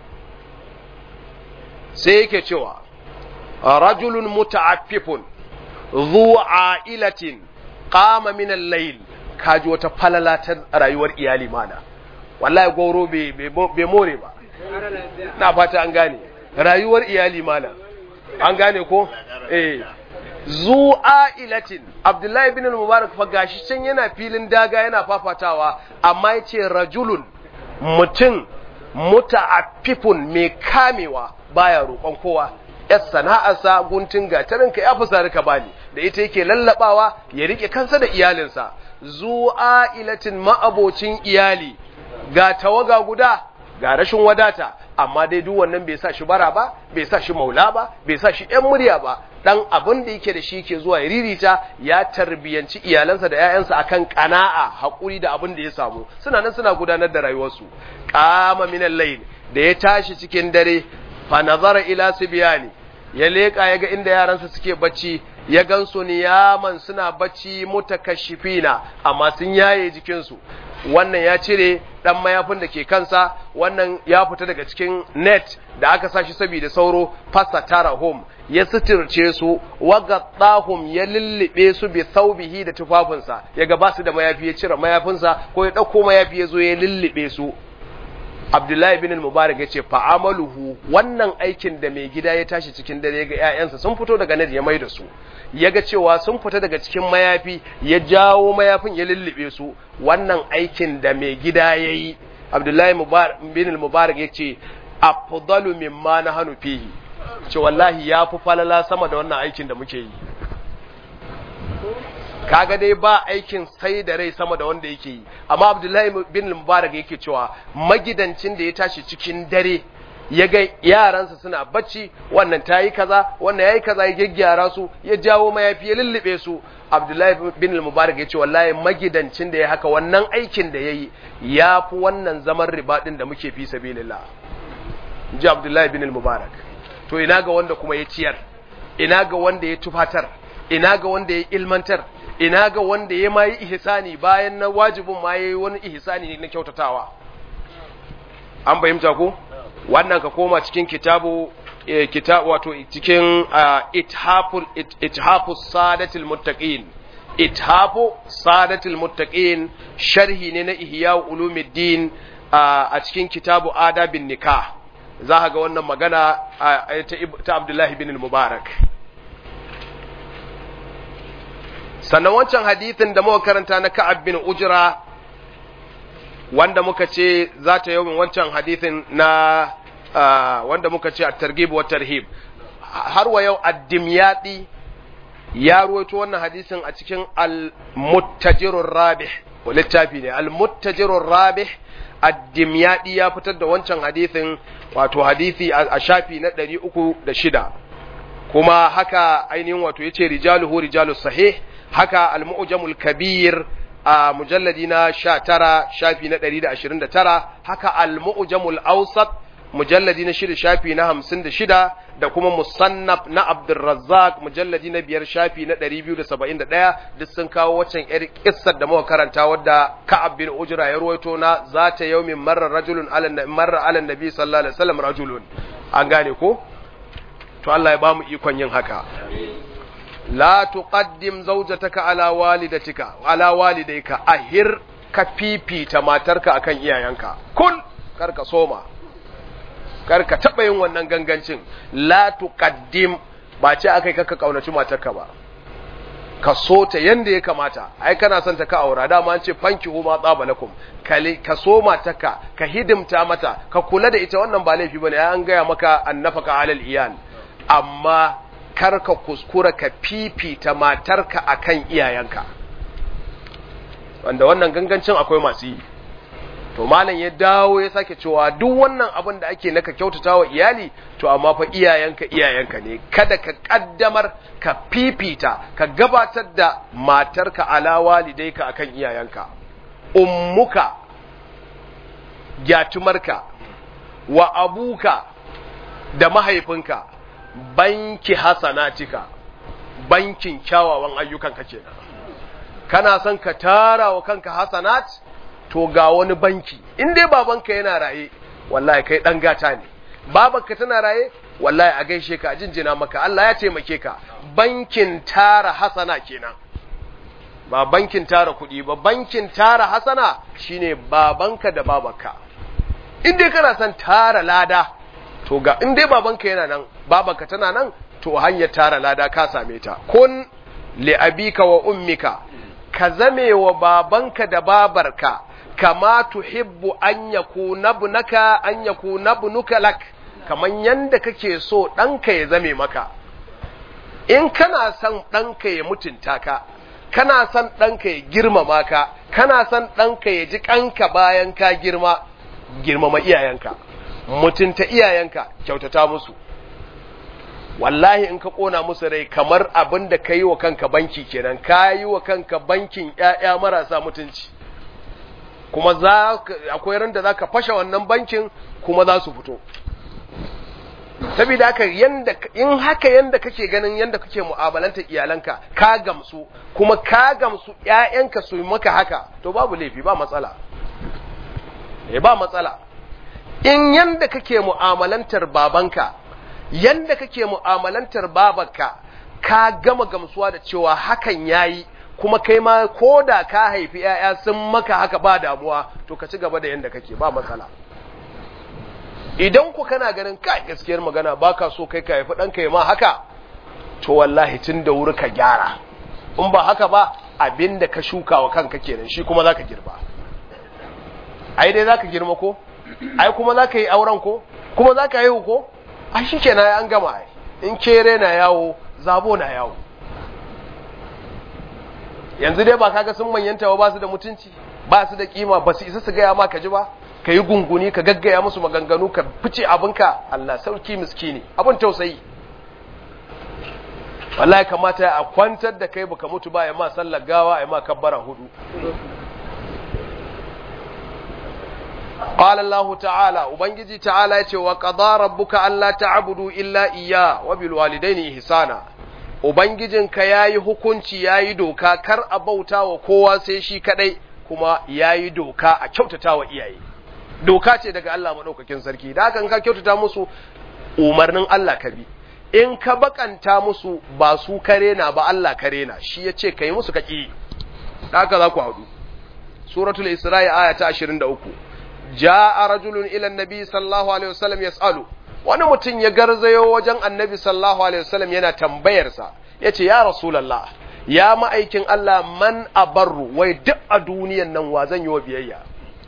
Speaker 1: sai yake cewa rajulun muta'affifun dhu a'ilatin qama min al-layl kaji wata falala ta rayuwar iyali mana wallahi goro bai more ba na fata an gane rayuwar iyali mana an gane ko eh zu'a ilatin abdullahi bin mubarak fa gashi can yana filin daga yana fafatawa amma yace rajulun mutum muta'affifun mai kamewa baya roƙon kowa yar sana'arsa guntun gatarinka ya fi sarika bani da ita yake lallabawa ya rike kansa da iyalinsa zu'a ilatin ma'abocin iyali ga tawaga guda ga rashin wadata amma dai duk wannan bai sa shi bara ba bai sa shi maula ba bai sa shi ɗan murya ba dan abin da yake da shi ke zuwa ya ririta ya tarbiyanci iyalansa da 'ya'yansa akan kana'a haƙuri da abin da ya samu suna nan suna gudanar da rayuwarsu qama min al-layl da ya tashi cikin dare fa nazara ila sibyani ya leka yaga inda yaransa suke bacci ya gansu niyaman suna bacci mutakashifina amma sun yaye jikinsu wannan ya cire dan mayafin da ke kansa wannan ya fita daga cikin net da aka sashi saboda sauro fasa tara home ya suturce su wagaddahum ya lullube su bi thawbihi da tufafinsa yaga ba su da mayafi ya cire mayafinsa ko ya dauko mayafi ya zo ya lullube su Abdullahi bin Mubarak ya ce fa'amaluhu wannan aikin da mai gida ya tashi cikin dare ga ‘ya'yansa sun fito daga net ya mai da su, ya ga cewa sun fita daga cikin mayafi ya jawo mayafin ya lullube su wannan aikin da mai gida ya yi. Abdullahi bin Mubarak ya ce, Afdalu mimma na hannu fihi, ce wallahi ya fi falala sama da wannan aikin da muke yi. kaga dai ba aikin sai da rai sama da wanda yake yi amma abdullahi bin mubarak yake cewa magidancin da ya tashi cikin dare ya ga yaransa suna bacci wannan ta yi kaza wannan ya yi kaza ya gyaggyara su ya jawo mayafi ya lullube su abdullahi bin mubarak ya ce wallahi magidancin da ya haka wannan aikin da ya yi ya fi wannan zaman ribaɗin da muke fi sabilillah ji abdullahi bin mubarak to ina ga wanda kuma ya ciyar ina ga wanda ya tufatar ina ga wanda ya ilmantar ina ga wanda ya mayi ihsani bayan na wajibin ma yayi wani ihsani ne na kyautatawa an fahimta ko wannan ka koma cikin kitabu kitab wato cikin ithaful ithafus sadatil muttaqin ithafu sadatil muttaqin sharhi ne na ihya ulumuddin a cikin kitabu adabin nikah za ka ga wannan magana ta Abdullahi bin Mubarak sannan wancan hadithin da muka karanta na Ka'ab bin Ujra wanda muka ce za ta yawon wancan hadithin na wanda muka ce a targhib wa tarhib har wa yau ad-dimyadi ya ruwaito wannan hadisin a cikin al-muttajirur rabih littafi ne al-muttajirur rabih ad-dimyadi ya fitar da wancan hadithin wato hadisi a shafi na 306 kuma haka ainihin wato yace rijaluhu rijalus sahih haka al-mu'jamul kabir a mujalladi na 19 shafi na 129 haka al-mu'jamul awsat mujalladi na 6 shafi na 56 da kuma musannaf na Abdurrazzaq mujalladi na 5 shafi na 271 duk sun kawo waccan yar kissar da muka karanta wadda Ka'ab bin Ujra ya ruwaito na zata yawmin marra rajulun ala marra ala nabi sallallahu alaihi wasallam rajulun an gane ko to Allah ya bamu ikon yin haka la tuqaddim zawjataka ala walidatika ala walidayka ahir ka fifita matarka akan iyayenka kun karka soma karka taba yin wannan gangancin la tuqaddim ba ce akai kaka kaunaci matarka ba ka so ta yanda ya kamata ai kana son ta ka aura dama an ce fanki huma tsaba lakum ka so matarka ka hidimta mata ka kula da ita wannan ba laifi bane an gaya maka annafaka alal iyal amma kar ka kuskura ka fifita matarka akan iyayenka wanda wannan gangancin akwai masu yi to malam ya dawo ya sake cewa duk wannan abin da ake naka kyautata wa iyali to amma fa iyayenka iyayenka ne kada ka kaddamar ka fifita ka gabatar da matarka ala walidaika akan iyayenka ummuka gyatumarka wa abuka da mahaifinka banki hasanatika bankin kyawawan ayyukanka kenan kana son ka tara wa kanka hasanat to ga wani banki in dai babanka yana raye wallahi kai dan gata ne babanka tana raye wallahi a gaishe ka a jinjina maka Allah ya taimake ka bankin tara hasana kenan ba bankin tara kuɗi ba bankin tara hasana shine babanka da babanka in dai kana son tara lada to ga in dai babanka yana nan babanka tana nan to hanyar tara lada ka same ta kun li abika wa ummika ka zame wa babanka da babarka kama tuhibbu an yakuna ibnaka an yakuna ibnuka lak kaman yanda kake so ɗanka ya zame maka in kana son ɗanka ya mutunta ka kana son ɗanka ya girmama ka kana son ɗanka ya ji ƙanka bayan ka girma girmama iyayenka mutunta iyayenka kyautata musu wallahi in ka kona musu rai kamar abin da ka yi wa kanka banki kenan ka yi wa kanka bankin ‘ya'ya marasa mutunci kuma za akwai ran da za ka fashe wannan bankin kuma za su fito saboda haka yanda in haka yanda kake ganin yanda kake mu'amalanta iyalanka ka gamsu kuma ka gamsu ƴaƴanka su maka haka to babu laifi ba matsala eh ba matsala in yanda kake mu'amalantar babanka yanda kake mu'amalantar babarka ka gama gamsuwa da cewa hakan yayi kuma kai ma koda ka haifi ƴaƴa sun maka haka ba damuwa to ka ci gaba da yanda kake ba matsala idan ku kana ganin kai gaskiyar magana baka so kai ka haifi ɗanka ya ma haka to wallahi tun da wuri ka gyara in ba haka ba abinda ka shuka wa kanka kenan shi kuma zaka girba ai dai zaka girma ko ai kuma zaka yi auren ko kuma zaka haihu ko ai shikenan an gama ai in kere na yawo zabo na yawo yanzu dai ba kaga sun manyanta ba su da mutunci ba su da kima ba su isa su gaya ma ka ji ba ka yi gunguni ka gaggaya musu maganganu ka fice abinka Allah sauki miskini abin tausayi wallahi kamata a kwantar da kai baka mutu ba ya ma sallar gawa ya ma kabbara hudu qala Allah ta'ala ubangiji ta'ala yace wa qada rabbuka alla ta'budu illa iyya wa bil walidayni ihsana ubangijinka yayi hukunci yayi doka kar a bauta wa kowa sai shi kadai kuma yayi doka a kyautata wa iyaye doka ce daga Allah maɗaukakin sarki da haka ka kyautata musu umarnin Allah ka bi in ka bakanta musu ba su kare na ba Allah kare na shi ya ce ka yi musu kaki da haka za ku haɗu suratul isra'i aya ta 23 ja'a rajulun ila annabi sallallahu alaihi wasallam yas'alu wani mutum ya garzayo wajen annabi sallallahu alaihi wasallam yana tambayar sa yace ya rasulullah ya ma'aikin Allah man abarru wai duk a duniyan nan wa zan yi wa biyayya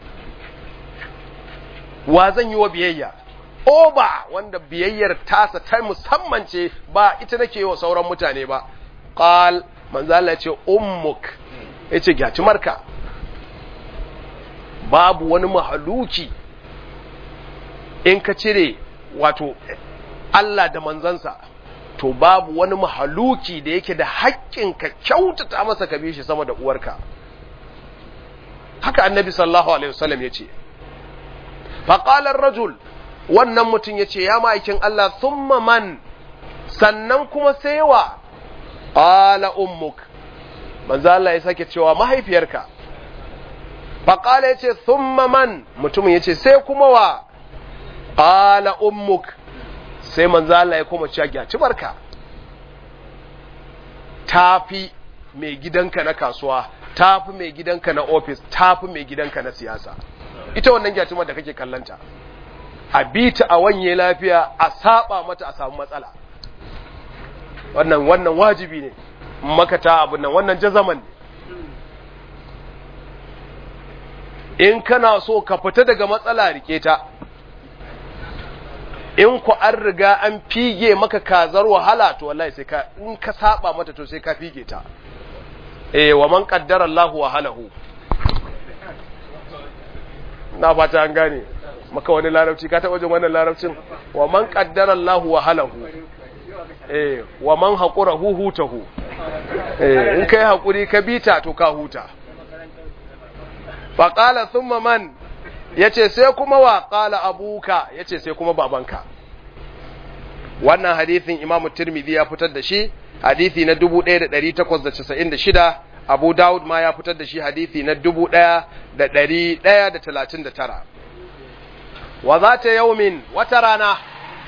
Speaker 1: wa zan yi wa biyayya oba wanda biyayyar tasa ta musamman ce ba ita nake yi wa sauran mutane ba qal manzo Allah ya ce ummuk yace gaci marka babu wani mahaluki in ka cire wato Allah da manzansa to babu wani mahaluki da yake da haƙƙin ka kyautata masa ka bi shi sama da uwarka haka annabi sallallahu alaihi wasallam yace faƙalar rajul wannan mutum ya ce ya ma'aikin Allah thumma man sannan kuma sai wa ƙala ummuk manzo Allah ya sake cewa mahaifiyarka faƙala ya ce thumma man mutumin ya ce sai kuma wa ƙala ummuk sai manzo Allah ya kuma cewa gyaci barka tafi mai gidanka na kasuwa tafi mai gidanka na ofis tafi mai gidanka na siyasa ita wannan gyatumar da kake kallanta a bita a wanye lafiya a saba mata a samu matsala wannan wannan wajibi ne makata abin nan wannan jazaman ne in kana so ka fita daga matsala rike ta in ku an riga an fige maka kazar wahala to wallahi sai ka in ka saba mata to sai ka fige ta eh wa man qaddara Allahu wahalahu na fata an gane maka wani larabci ka taɓa jin wannan larabcin wa man qaddara Allah wa halahu eh wa man haqura hu hutahu eh in kai hakuri ka bita to ka huta fa qala thumma man yace sai kuma wa qala abuka yace sai kuma babanka wannan hadisin Imam Tirmidhi ya fitar da shi hadisi na 1896 Abu Dawud ma ya fitar da shi hadisi na dubu ɗaya da ɗari ɗaya da talatin da tara. Wa za ta yaumin wata rana,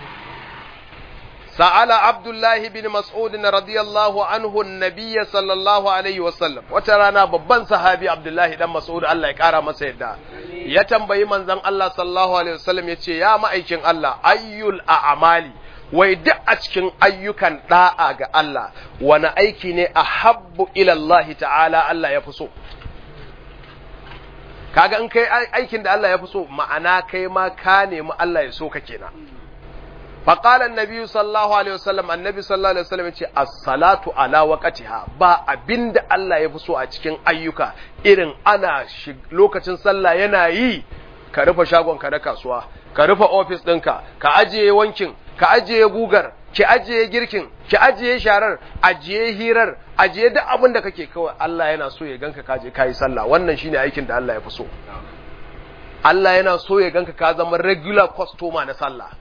Speaker 1: sa'ala Abdullahi bin Mas'ud na radiyallahu anhu nabiya sallallahu Alaihi wasallam, wata rana babban sahabi Abdullahi ɗan Mas'ud Allah ya ƙara masa yadda, ya tambayi manzan Allah sallallahu Alaihi wasallam ya ce, Ya ma'aikin Allah, ayyul a amali. wai duk a cikin ayyukan da'a ga Allah wani aiki ne a habbu ilallahi ta'ala Allah ya fi so kaga in kai aikin da Allah ya fi so ma'ana kai ma ka nemi Allah ya so ka kenan faqala annabi sallallahu alaihi wasallam annabi sallallahu alaihi wasallam yace as-salatu ala waqtiha ba abinda Allah ya fi so a cikin ayyuka irin ana lokacin sallah yana yi ka rufe shagon ka na kasuwa ka rufe ofis ɗinka ka ajiye wankin ka ajiye gugar ki ajiye girkin ki ajiye sharar ajiye hirar ajiye duk abin da kake kawai Allah yana so ya ganka ka je kai sallah wannan shine aikin da Allah ya fi so Allah yana so ya ganka ka zama regular customer na sallah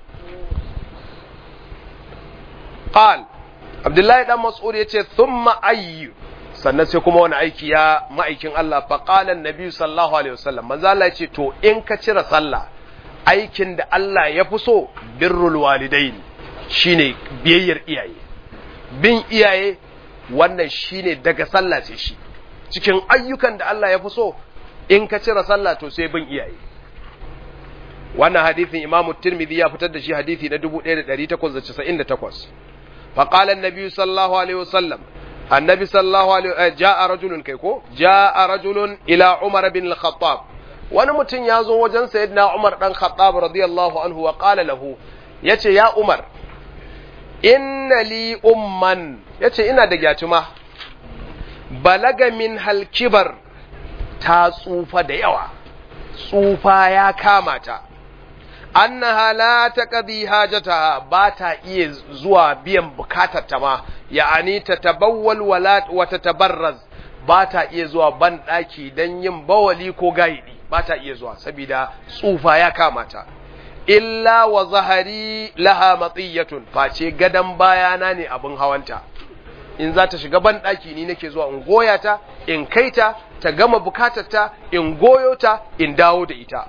Speaker 1: qal Abdullahi dan Mas'ud yace thumma ayyu sannan sai kuma wani aiki ya ma'aikin Allah fa qala annabi sallallahu alaihi wasallam manzo Allah yace to in ka cire sallah aikin da Allah ya fi so birrul walidain shine biyayyar iyaye bin iyaye wannan shine daga sallah sai shi cikin ayyukan da Allah ya fi so in ka cire sallah to sai bin iyaye wannan hadisin Imam Tirmidhi ya fitar da shi hadisi na 1898 fa qala an-nabi sallallahu alaihi wasallam annabi sallallahu alaihi jaa rajulun kai ko jaa rajulun ila Umar bin al-Khattab wani mutum ya zo wajen sayyidina Umar dan Khattab radiyallahu anhu wa qala lahu yace ya Umar inna li umman yace ina da gyatuma balaga min halkibar ta tsufa da yawa tsufa ya kama ta annaha la taqdi hajataha ba ta iya zuwa biyan bukatar ta ma ya'ani ta tabawwal wala wa tatabarraz ba ta iya zuwa ban daki dan yin bawali ko gaidi ba ta iya zuwa saboda tsufa ya kama ta illa wa zahari laha matsiyatun face gadan bayana ne abin hawanta in za ta shiga ban daki ni nake zuwa in goya ta in kai ta ta gama bukatarta in goyo ta in dawo da ita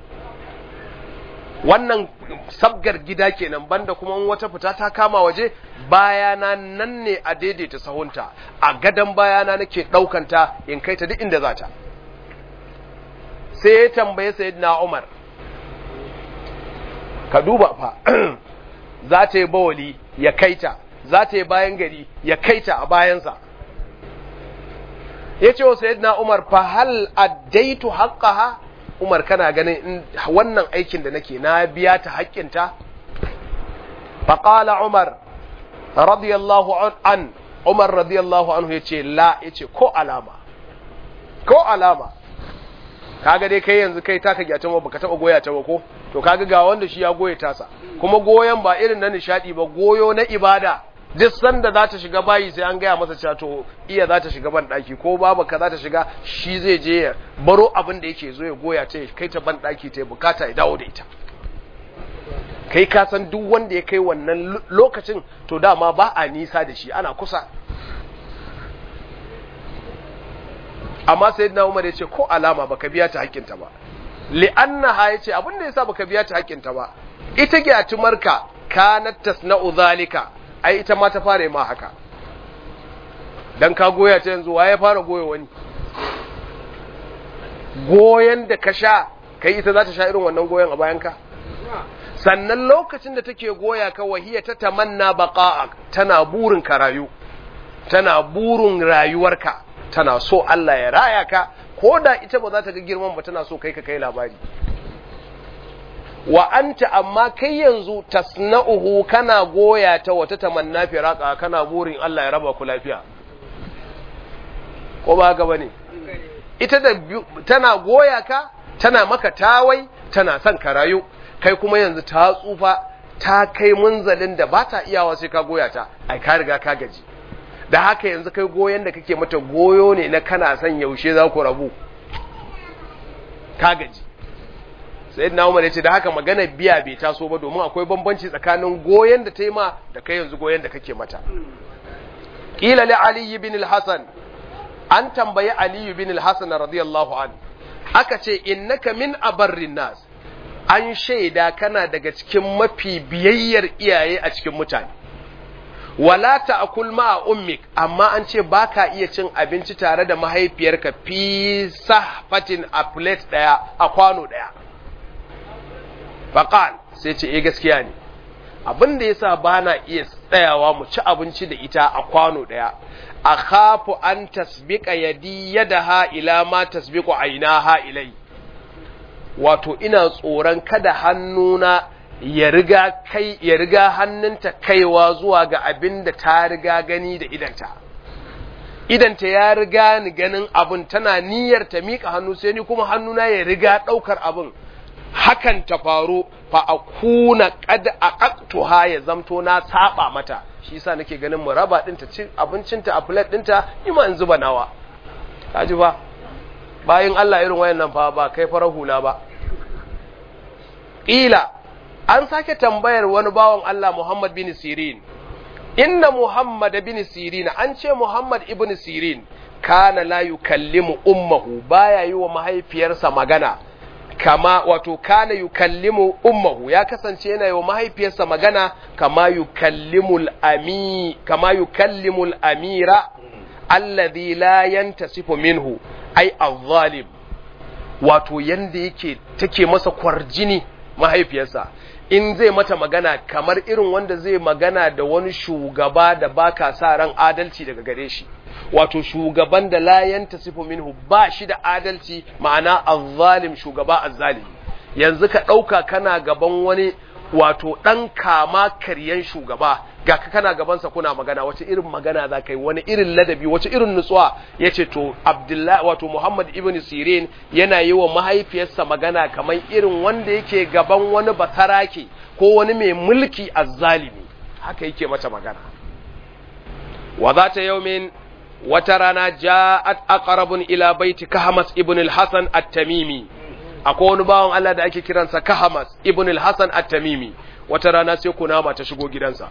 Speaker 1: wannan sabgar gida kenan banda kuma wata fita ta kama waje bayana nan ne a daidaita sahunta a gadan bayana nake daukanta in kai ta duk inda za ta sai ya tambaye sayyidina Umar ka duba fa za ta yi bawali ya kaita za ta yi bayan gari ya kaita a bayansa ya ce wa sayyidina Umar fa hal addaitu haqqaha Umar kana ganin wannan aikin da nake na biya ta haƙƙinta fa qala Umar radiyallahu an Umar radiyallahu anhu yace la yace ko alama ko alama kaga dai kai yanzu kai taka gyata ma baka taba goya ta ba ko to kaga ga wanda shi ya goye tasa kuma goyon ba irin na nishadi ba goyo na ibada duk sanda za ta shiga bayi sai an gaya masa cewa to iya za ta shiga ban daki ko babu ka za ta shiga shi zai je ya baro abin da yake zo ya goya ta kai ta ban daki ta bukata ya dawo da ita kai ka san duk wanda ya kai wannan lokacin to dama ba a nisa da shi ana kusa amma sayyidina Umar ya ce ko alama baka biya ta haƙƙinta ba li'annaha yace abin da yasa baka biya ta haƙƙinta ba ita gyatumarka kanat tasna'u zalika ai ita ma ta fara ma haka dan ka goya ta yanzu waye fara goya wani goyen da ka sha kai ita za ta sha irin wannan goyen a bayan ka sannan lokacin da take goya ka wahiya ta tamanna baqa'a tana burin ka rayu tana burin rayuwarka tana so Allah ya raya ka ko da ita ba za ta ga girman ba tana so kai ka kai labari wa anta amma kai yanzu tasna'uhu kana goya ta wata tamanna firaka kana burin Allah ya raba ku lafiya ko ba haka bane ita da tana goya ka tana maka tawai tana son ka rayu kai kuma yanzu ta tsufa ta kai munzalin da ba ta iyawa sai ka goya ta ai ka riga ka gaji da haka yanzu kai goyon da kake mata goyo ne na kana son yaushe za ku rabu ka gaji sai na umar ya ce da haka magana biya bai taso ba domin akwai bambanci tsakanin goyon da ta yi ma da kai yanzu goyon da kake mata ƙila li ali bin al-hasan an tambayi ali bin al-hasan radiyallahu an aka ce innaka min abarrin nas an shaida kana daga cikin mafi biyayyar iyaye a cikin mutane wala ta'kul ma ummik amma an ce baka iya cin abinci tare da mahaifiyarka fi sahfatin a plate daya a kwano daya faqal sai ce eh gaskiya ne abin da yasa bana iya tsayawa mu ci abinci da ita a kwano daya akhafu an tasbiqa yadi yadaha ila ma tasbiqu ainaha ilai wato ina tsoron kada hannuna ya riga kai ya riga hannunta kaiwa zuwa ga abin da ta riga gani da idanta idanta ya riga ni ganin abin tana niyyar ta mika hannu sai ni kuma hannuna ya riga daukar abin hakan ta faru fa akuna qad aqtuha ya zamto na saba mata shi yasa nake ganin mu raba dinta cin abincinta a plate dinta ima in zuba nawa kaji ba bayin Allah irin wayannan fa ba kai farar hula ba ila an sake tambayar wani bawan Allah Muhammad bin Sirin inna Muhammad bin Sirin an ce Muhammad ibn Sirin kana la yukallimu ummahu baya yi wa mahaifiyarsa magana kama wato kana yukallimu ummahu ya kasance yana yi wa mahaifiyarsa magana kama yukallimul ami kama yukallimul amira alladhi la yantasifu minhu ai azzalim wato yanda yake take masa kwarjini mahaifiyarsa in zai mata magana kamar irin wanda zai magana da wani shugaba da baka sa ran adalci daga gare shi wato shugaban da la yantasifu minhu ba shi da adalci ma'ana azzalim shugaba azzalimi yanzu ka ɗauka kana gaban wani wato ɗan kama karyan shugaba ga ka kana gabansa kuna magana wace irin magana za ka yi wani irin ladabi wace irin nutsuwa ya ce to abdullahi wato muhammad ibn sirin yana yi wa mahaifiyarsa magana kamar irin wanda yake gaban wani basarake ko wani mai mulki azzalimi haka yake mata magana wa za ta yaumin wata rana ja'at aqrabun ila baiti kahmas ibn al-hasan at-tamimi akwai wani bawan Allah da ake kiransa kahmas ibn al-hasan at-tamimi wata rana sai kunama ta shigo gidansa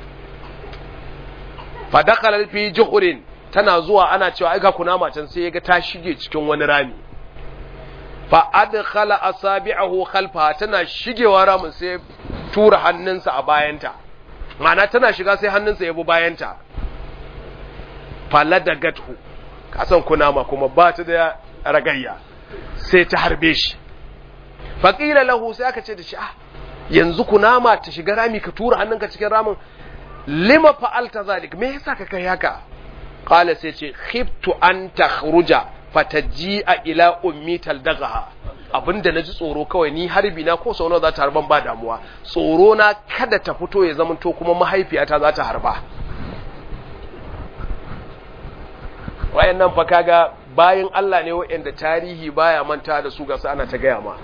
Speaker 1: fa dakhala fi juhurin tana zuwa ana cewa ai ga kunama can sai yaga ta shige cikin wani rami fa adkhala asabi'ahu khalfaha tana shigewa ramin sai tura hannunsa a bayanta ma'ana tana shiga sai hannunsa ya bi bayanta faladagathu kasan kunama kuma ba ta da ragayya sai ta harbe shi faƙila lahu sai aka ce da shi ah yanzu kunama ta shiga rami ka tura hannunka cikin ramin lima fa'alta zalik me yasa ka kai haka qala sai ce khiftu an takhruja fataji'a ila ummi taldagaha abinda naji tsoro kawai ni harbi na ko sau nawa za ta harban ba damuwa tsoro na kada ta fito ya zamanto kuma mahaifiyata za ta harba wayannan fa kaga bayin Allah ne wayanda tarihi baya manta da su ga su ana ta gaya ma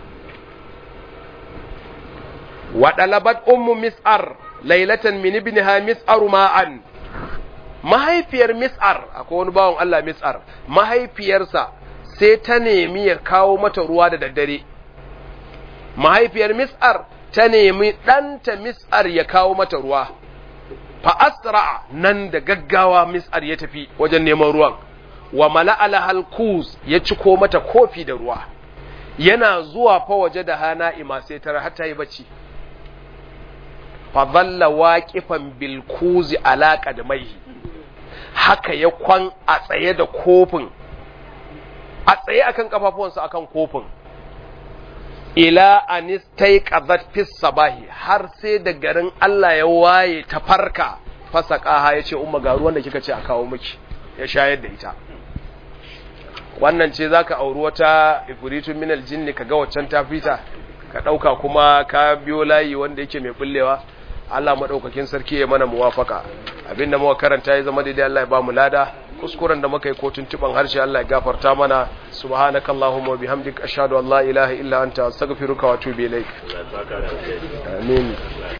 Speaker 1: wa dalabat ummu mis'ar laylatan min ibniha mis'ar ma'an mahaifiyar mis'ar akwai wani bawon Allah mis'ar mahaifiyarsa sai ta nemi ya kawo mata ruwa da daddare mahaifiyar mis'ar ta nemi ɗanta mis'ar ya kawo mata ruwa fa asra nan da gaggawa mis'ar ya tafi wajen neman ruwan wa mala'ala halkuz ya ciko mata kofi da ruwa yana zuwa fa waje da hana ima sai tara har ta yi bacci fa dhalla waqifan bil kuzi ala qadmaihi haka ya kwan a tsaye da kofin a tsaye akan kafafuwansa akan kofin ila anistai qadhat fis sabahi har sai da garin Allah ya waye ta farka fasaqaha yace umma ga ruwan da kika ce a kawo miki ya shayar da ita wannan ce zaka auri wata ifritun minal jinni kaga waccan ta fita ka dauka kuma ka biyo layi wanda yake mai bullewa Allah madaukakin sarki ya mana muwafaka abinda muka karanta ya zama daidai Allah ya ba mu lada kuskuren da muka yi ko tuntuban harshe Allah ya gafarta mana subhanakallahumma wa bihamdika ashhadu an la ilaha illa anta astaghfiruka wa atubu ilaik amin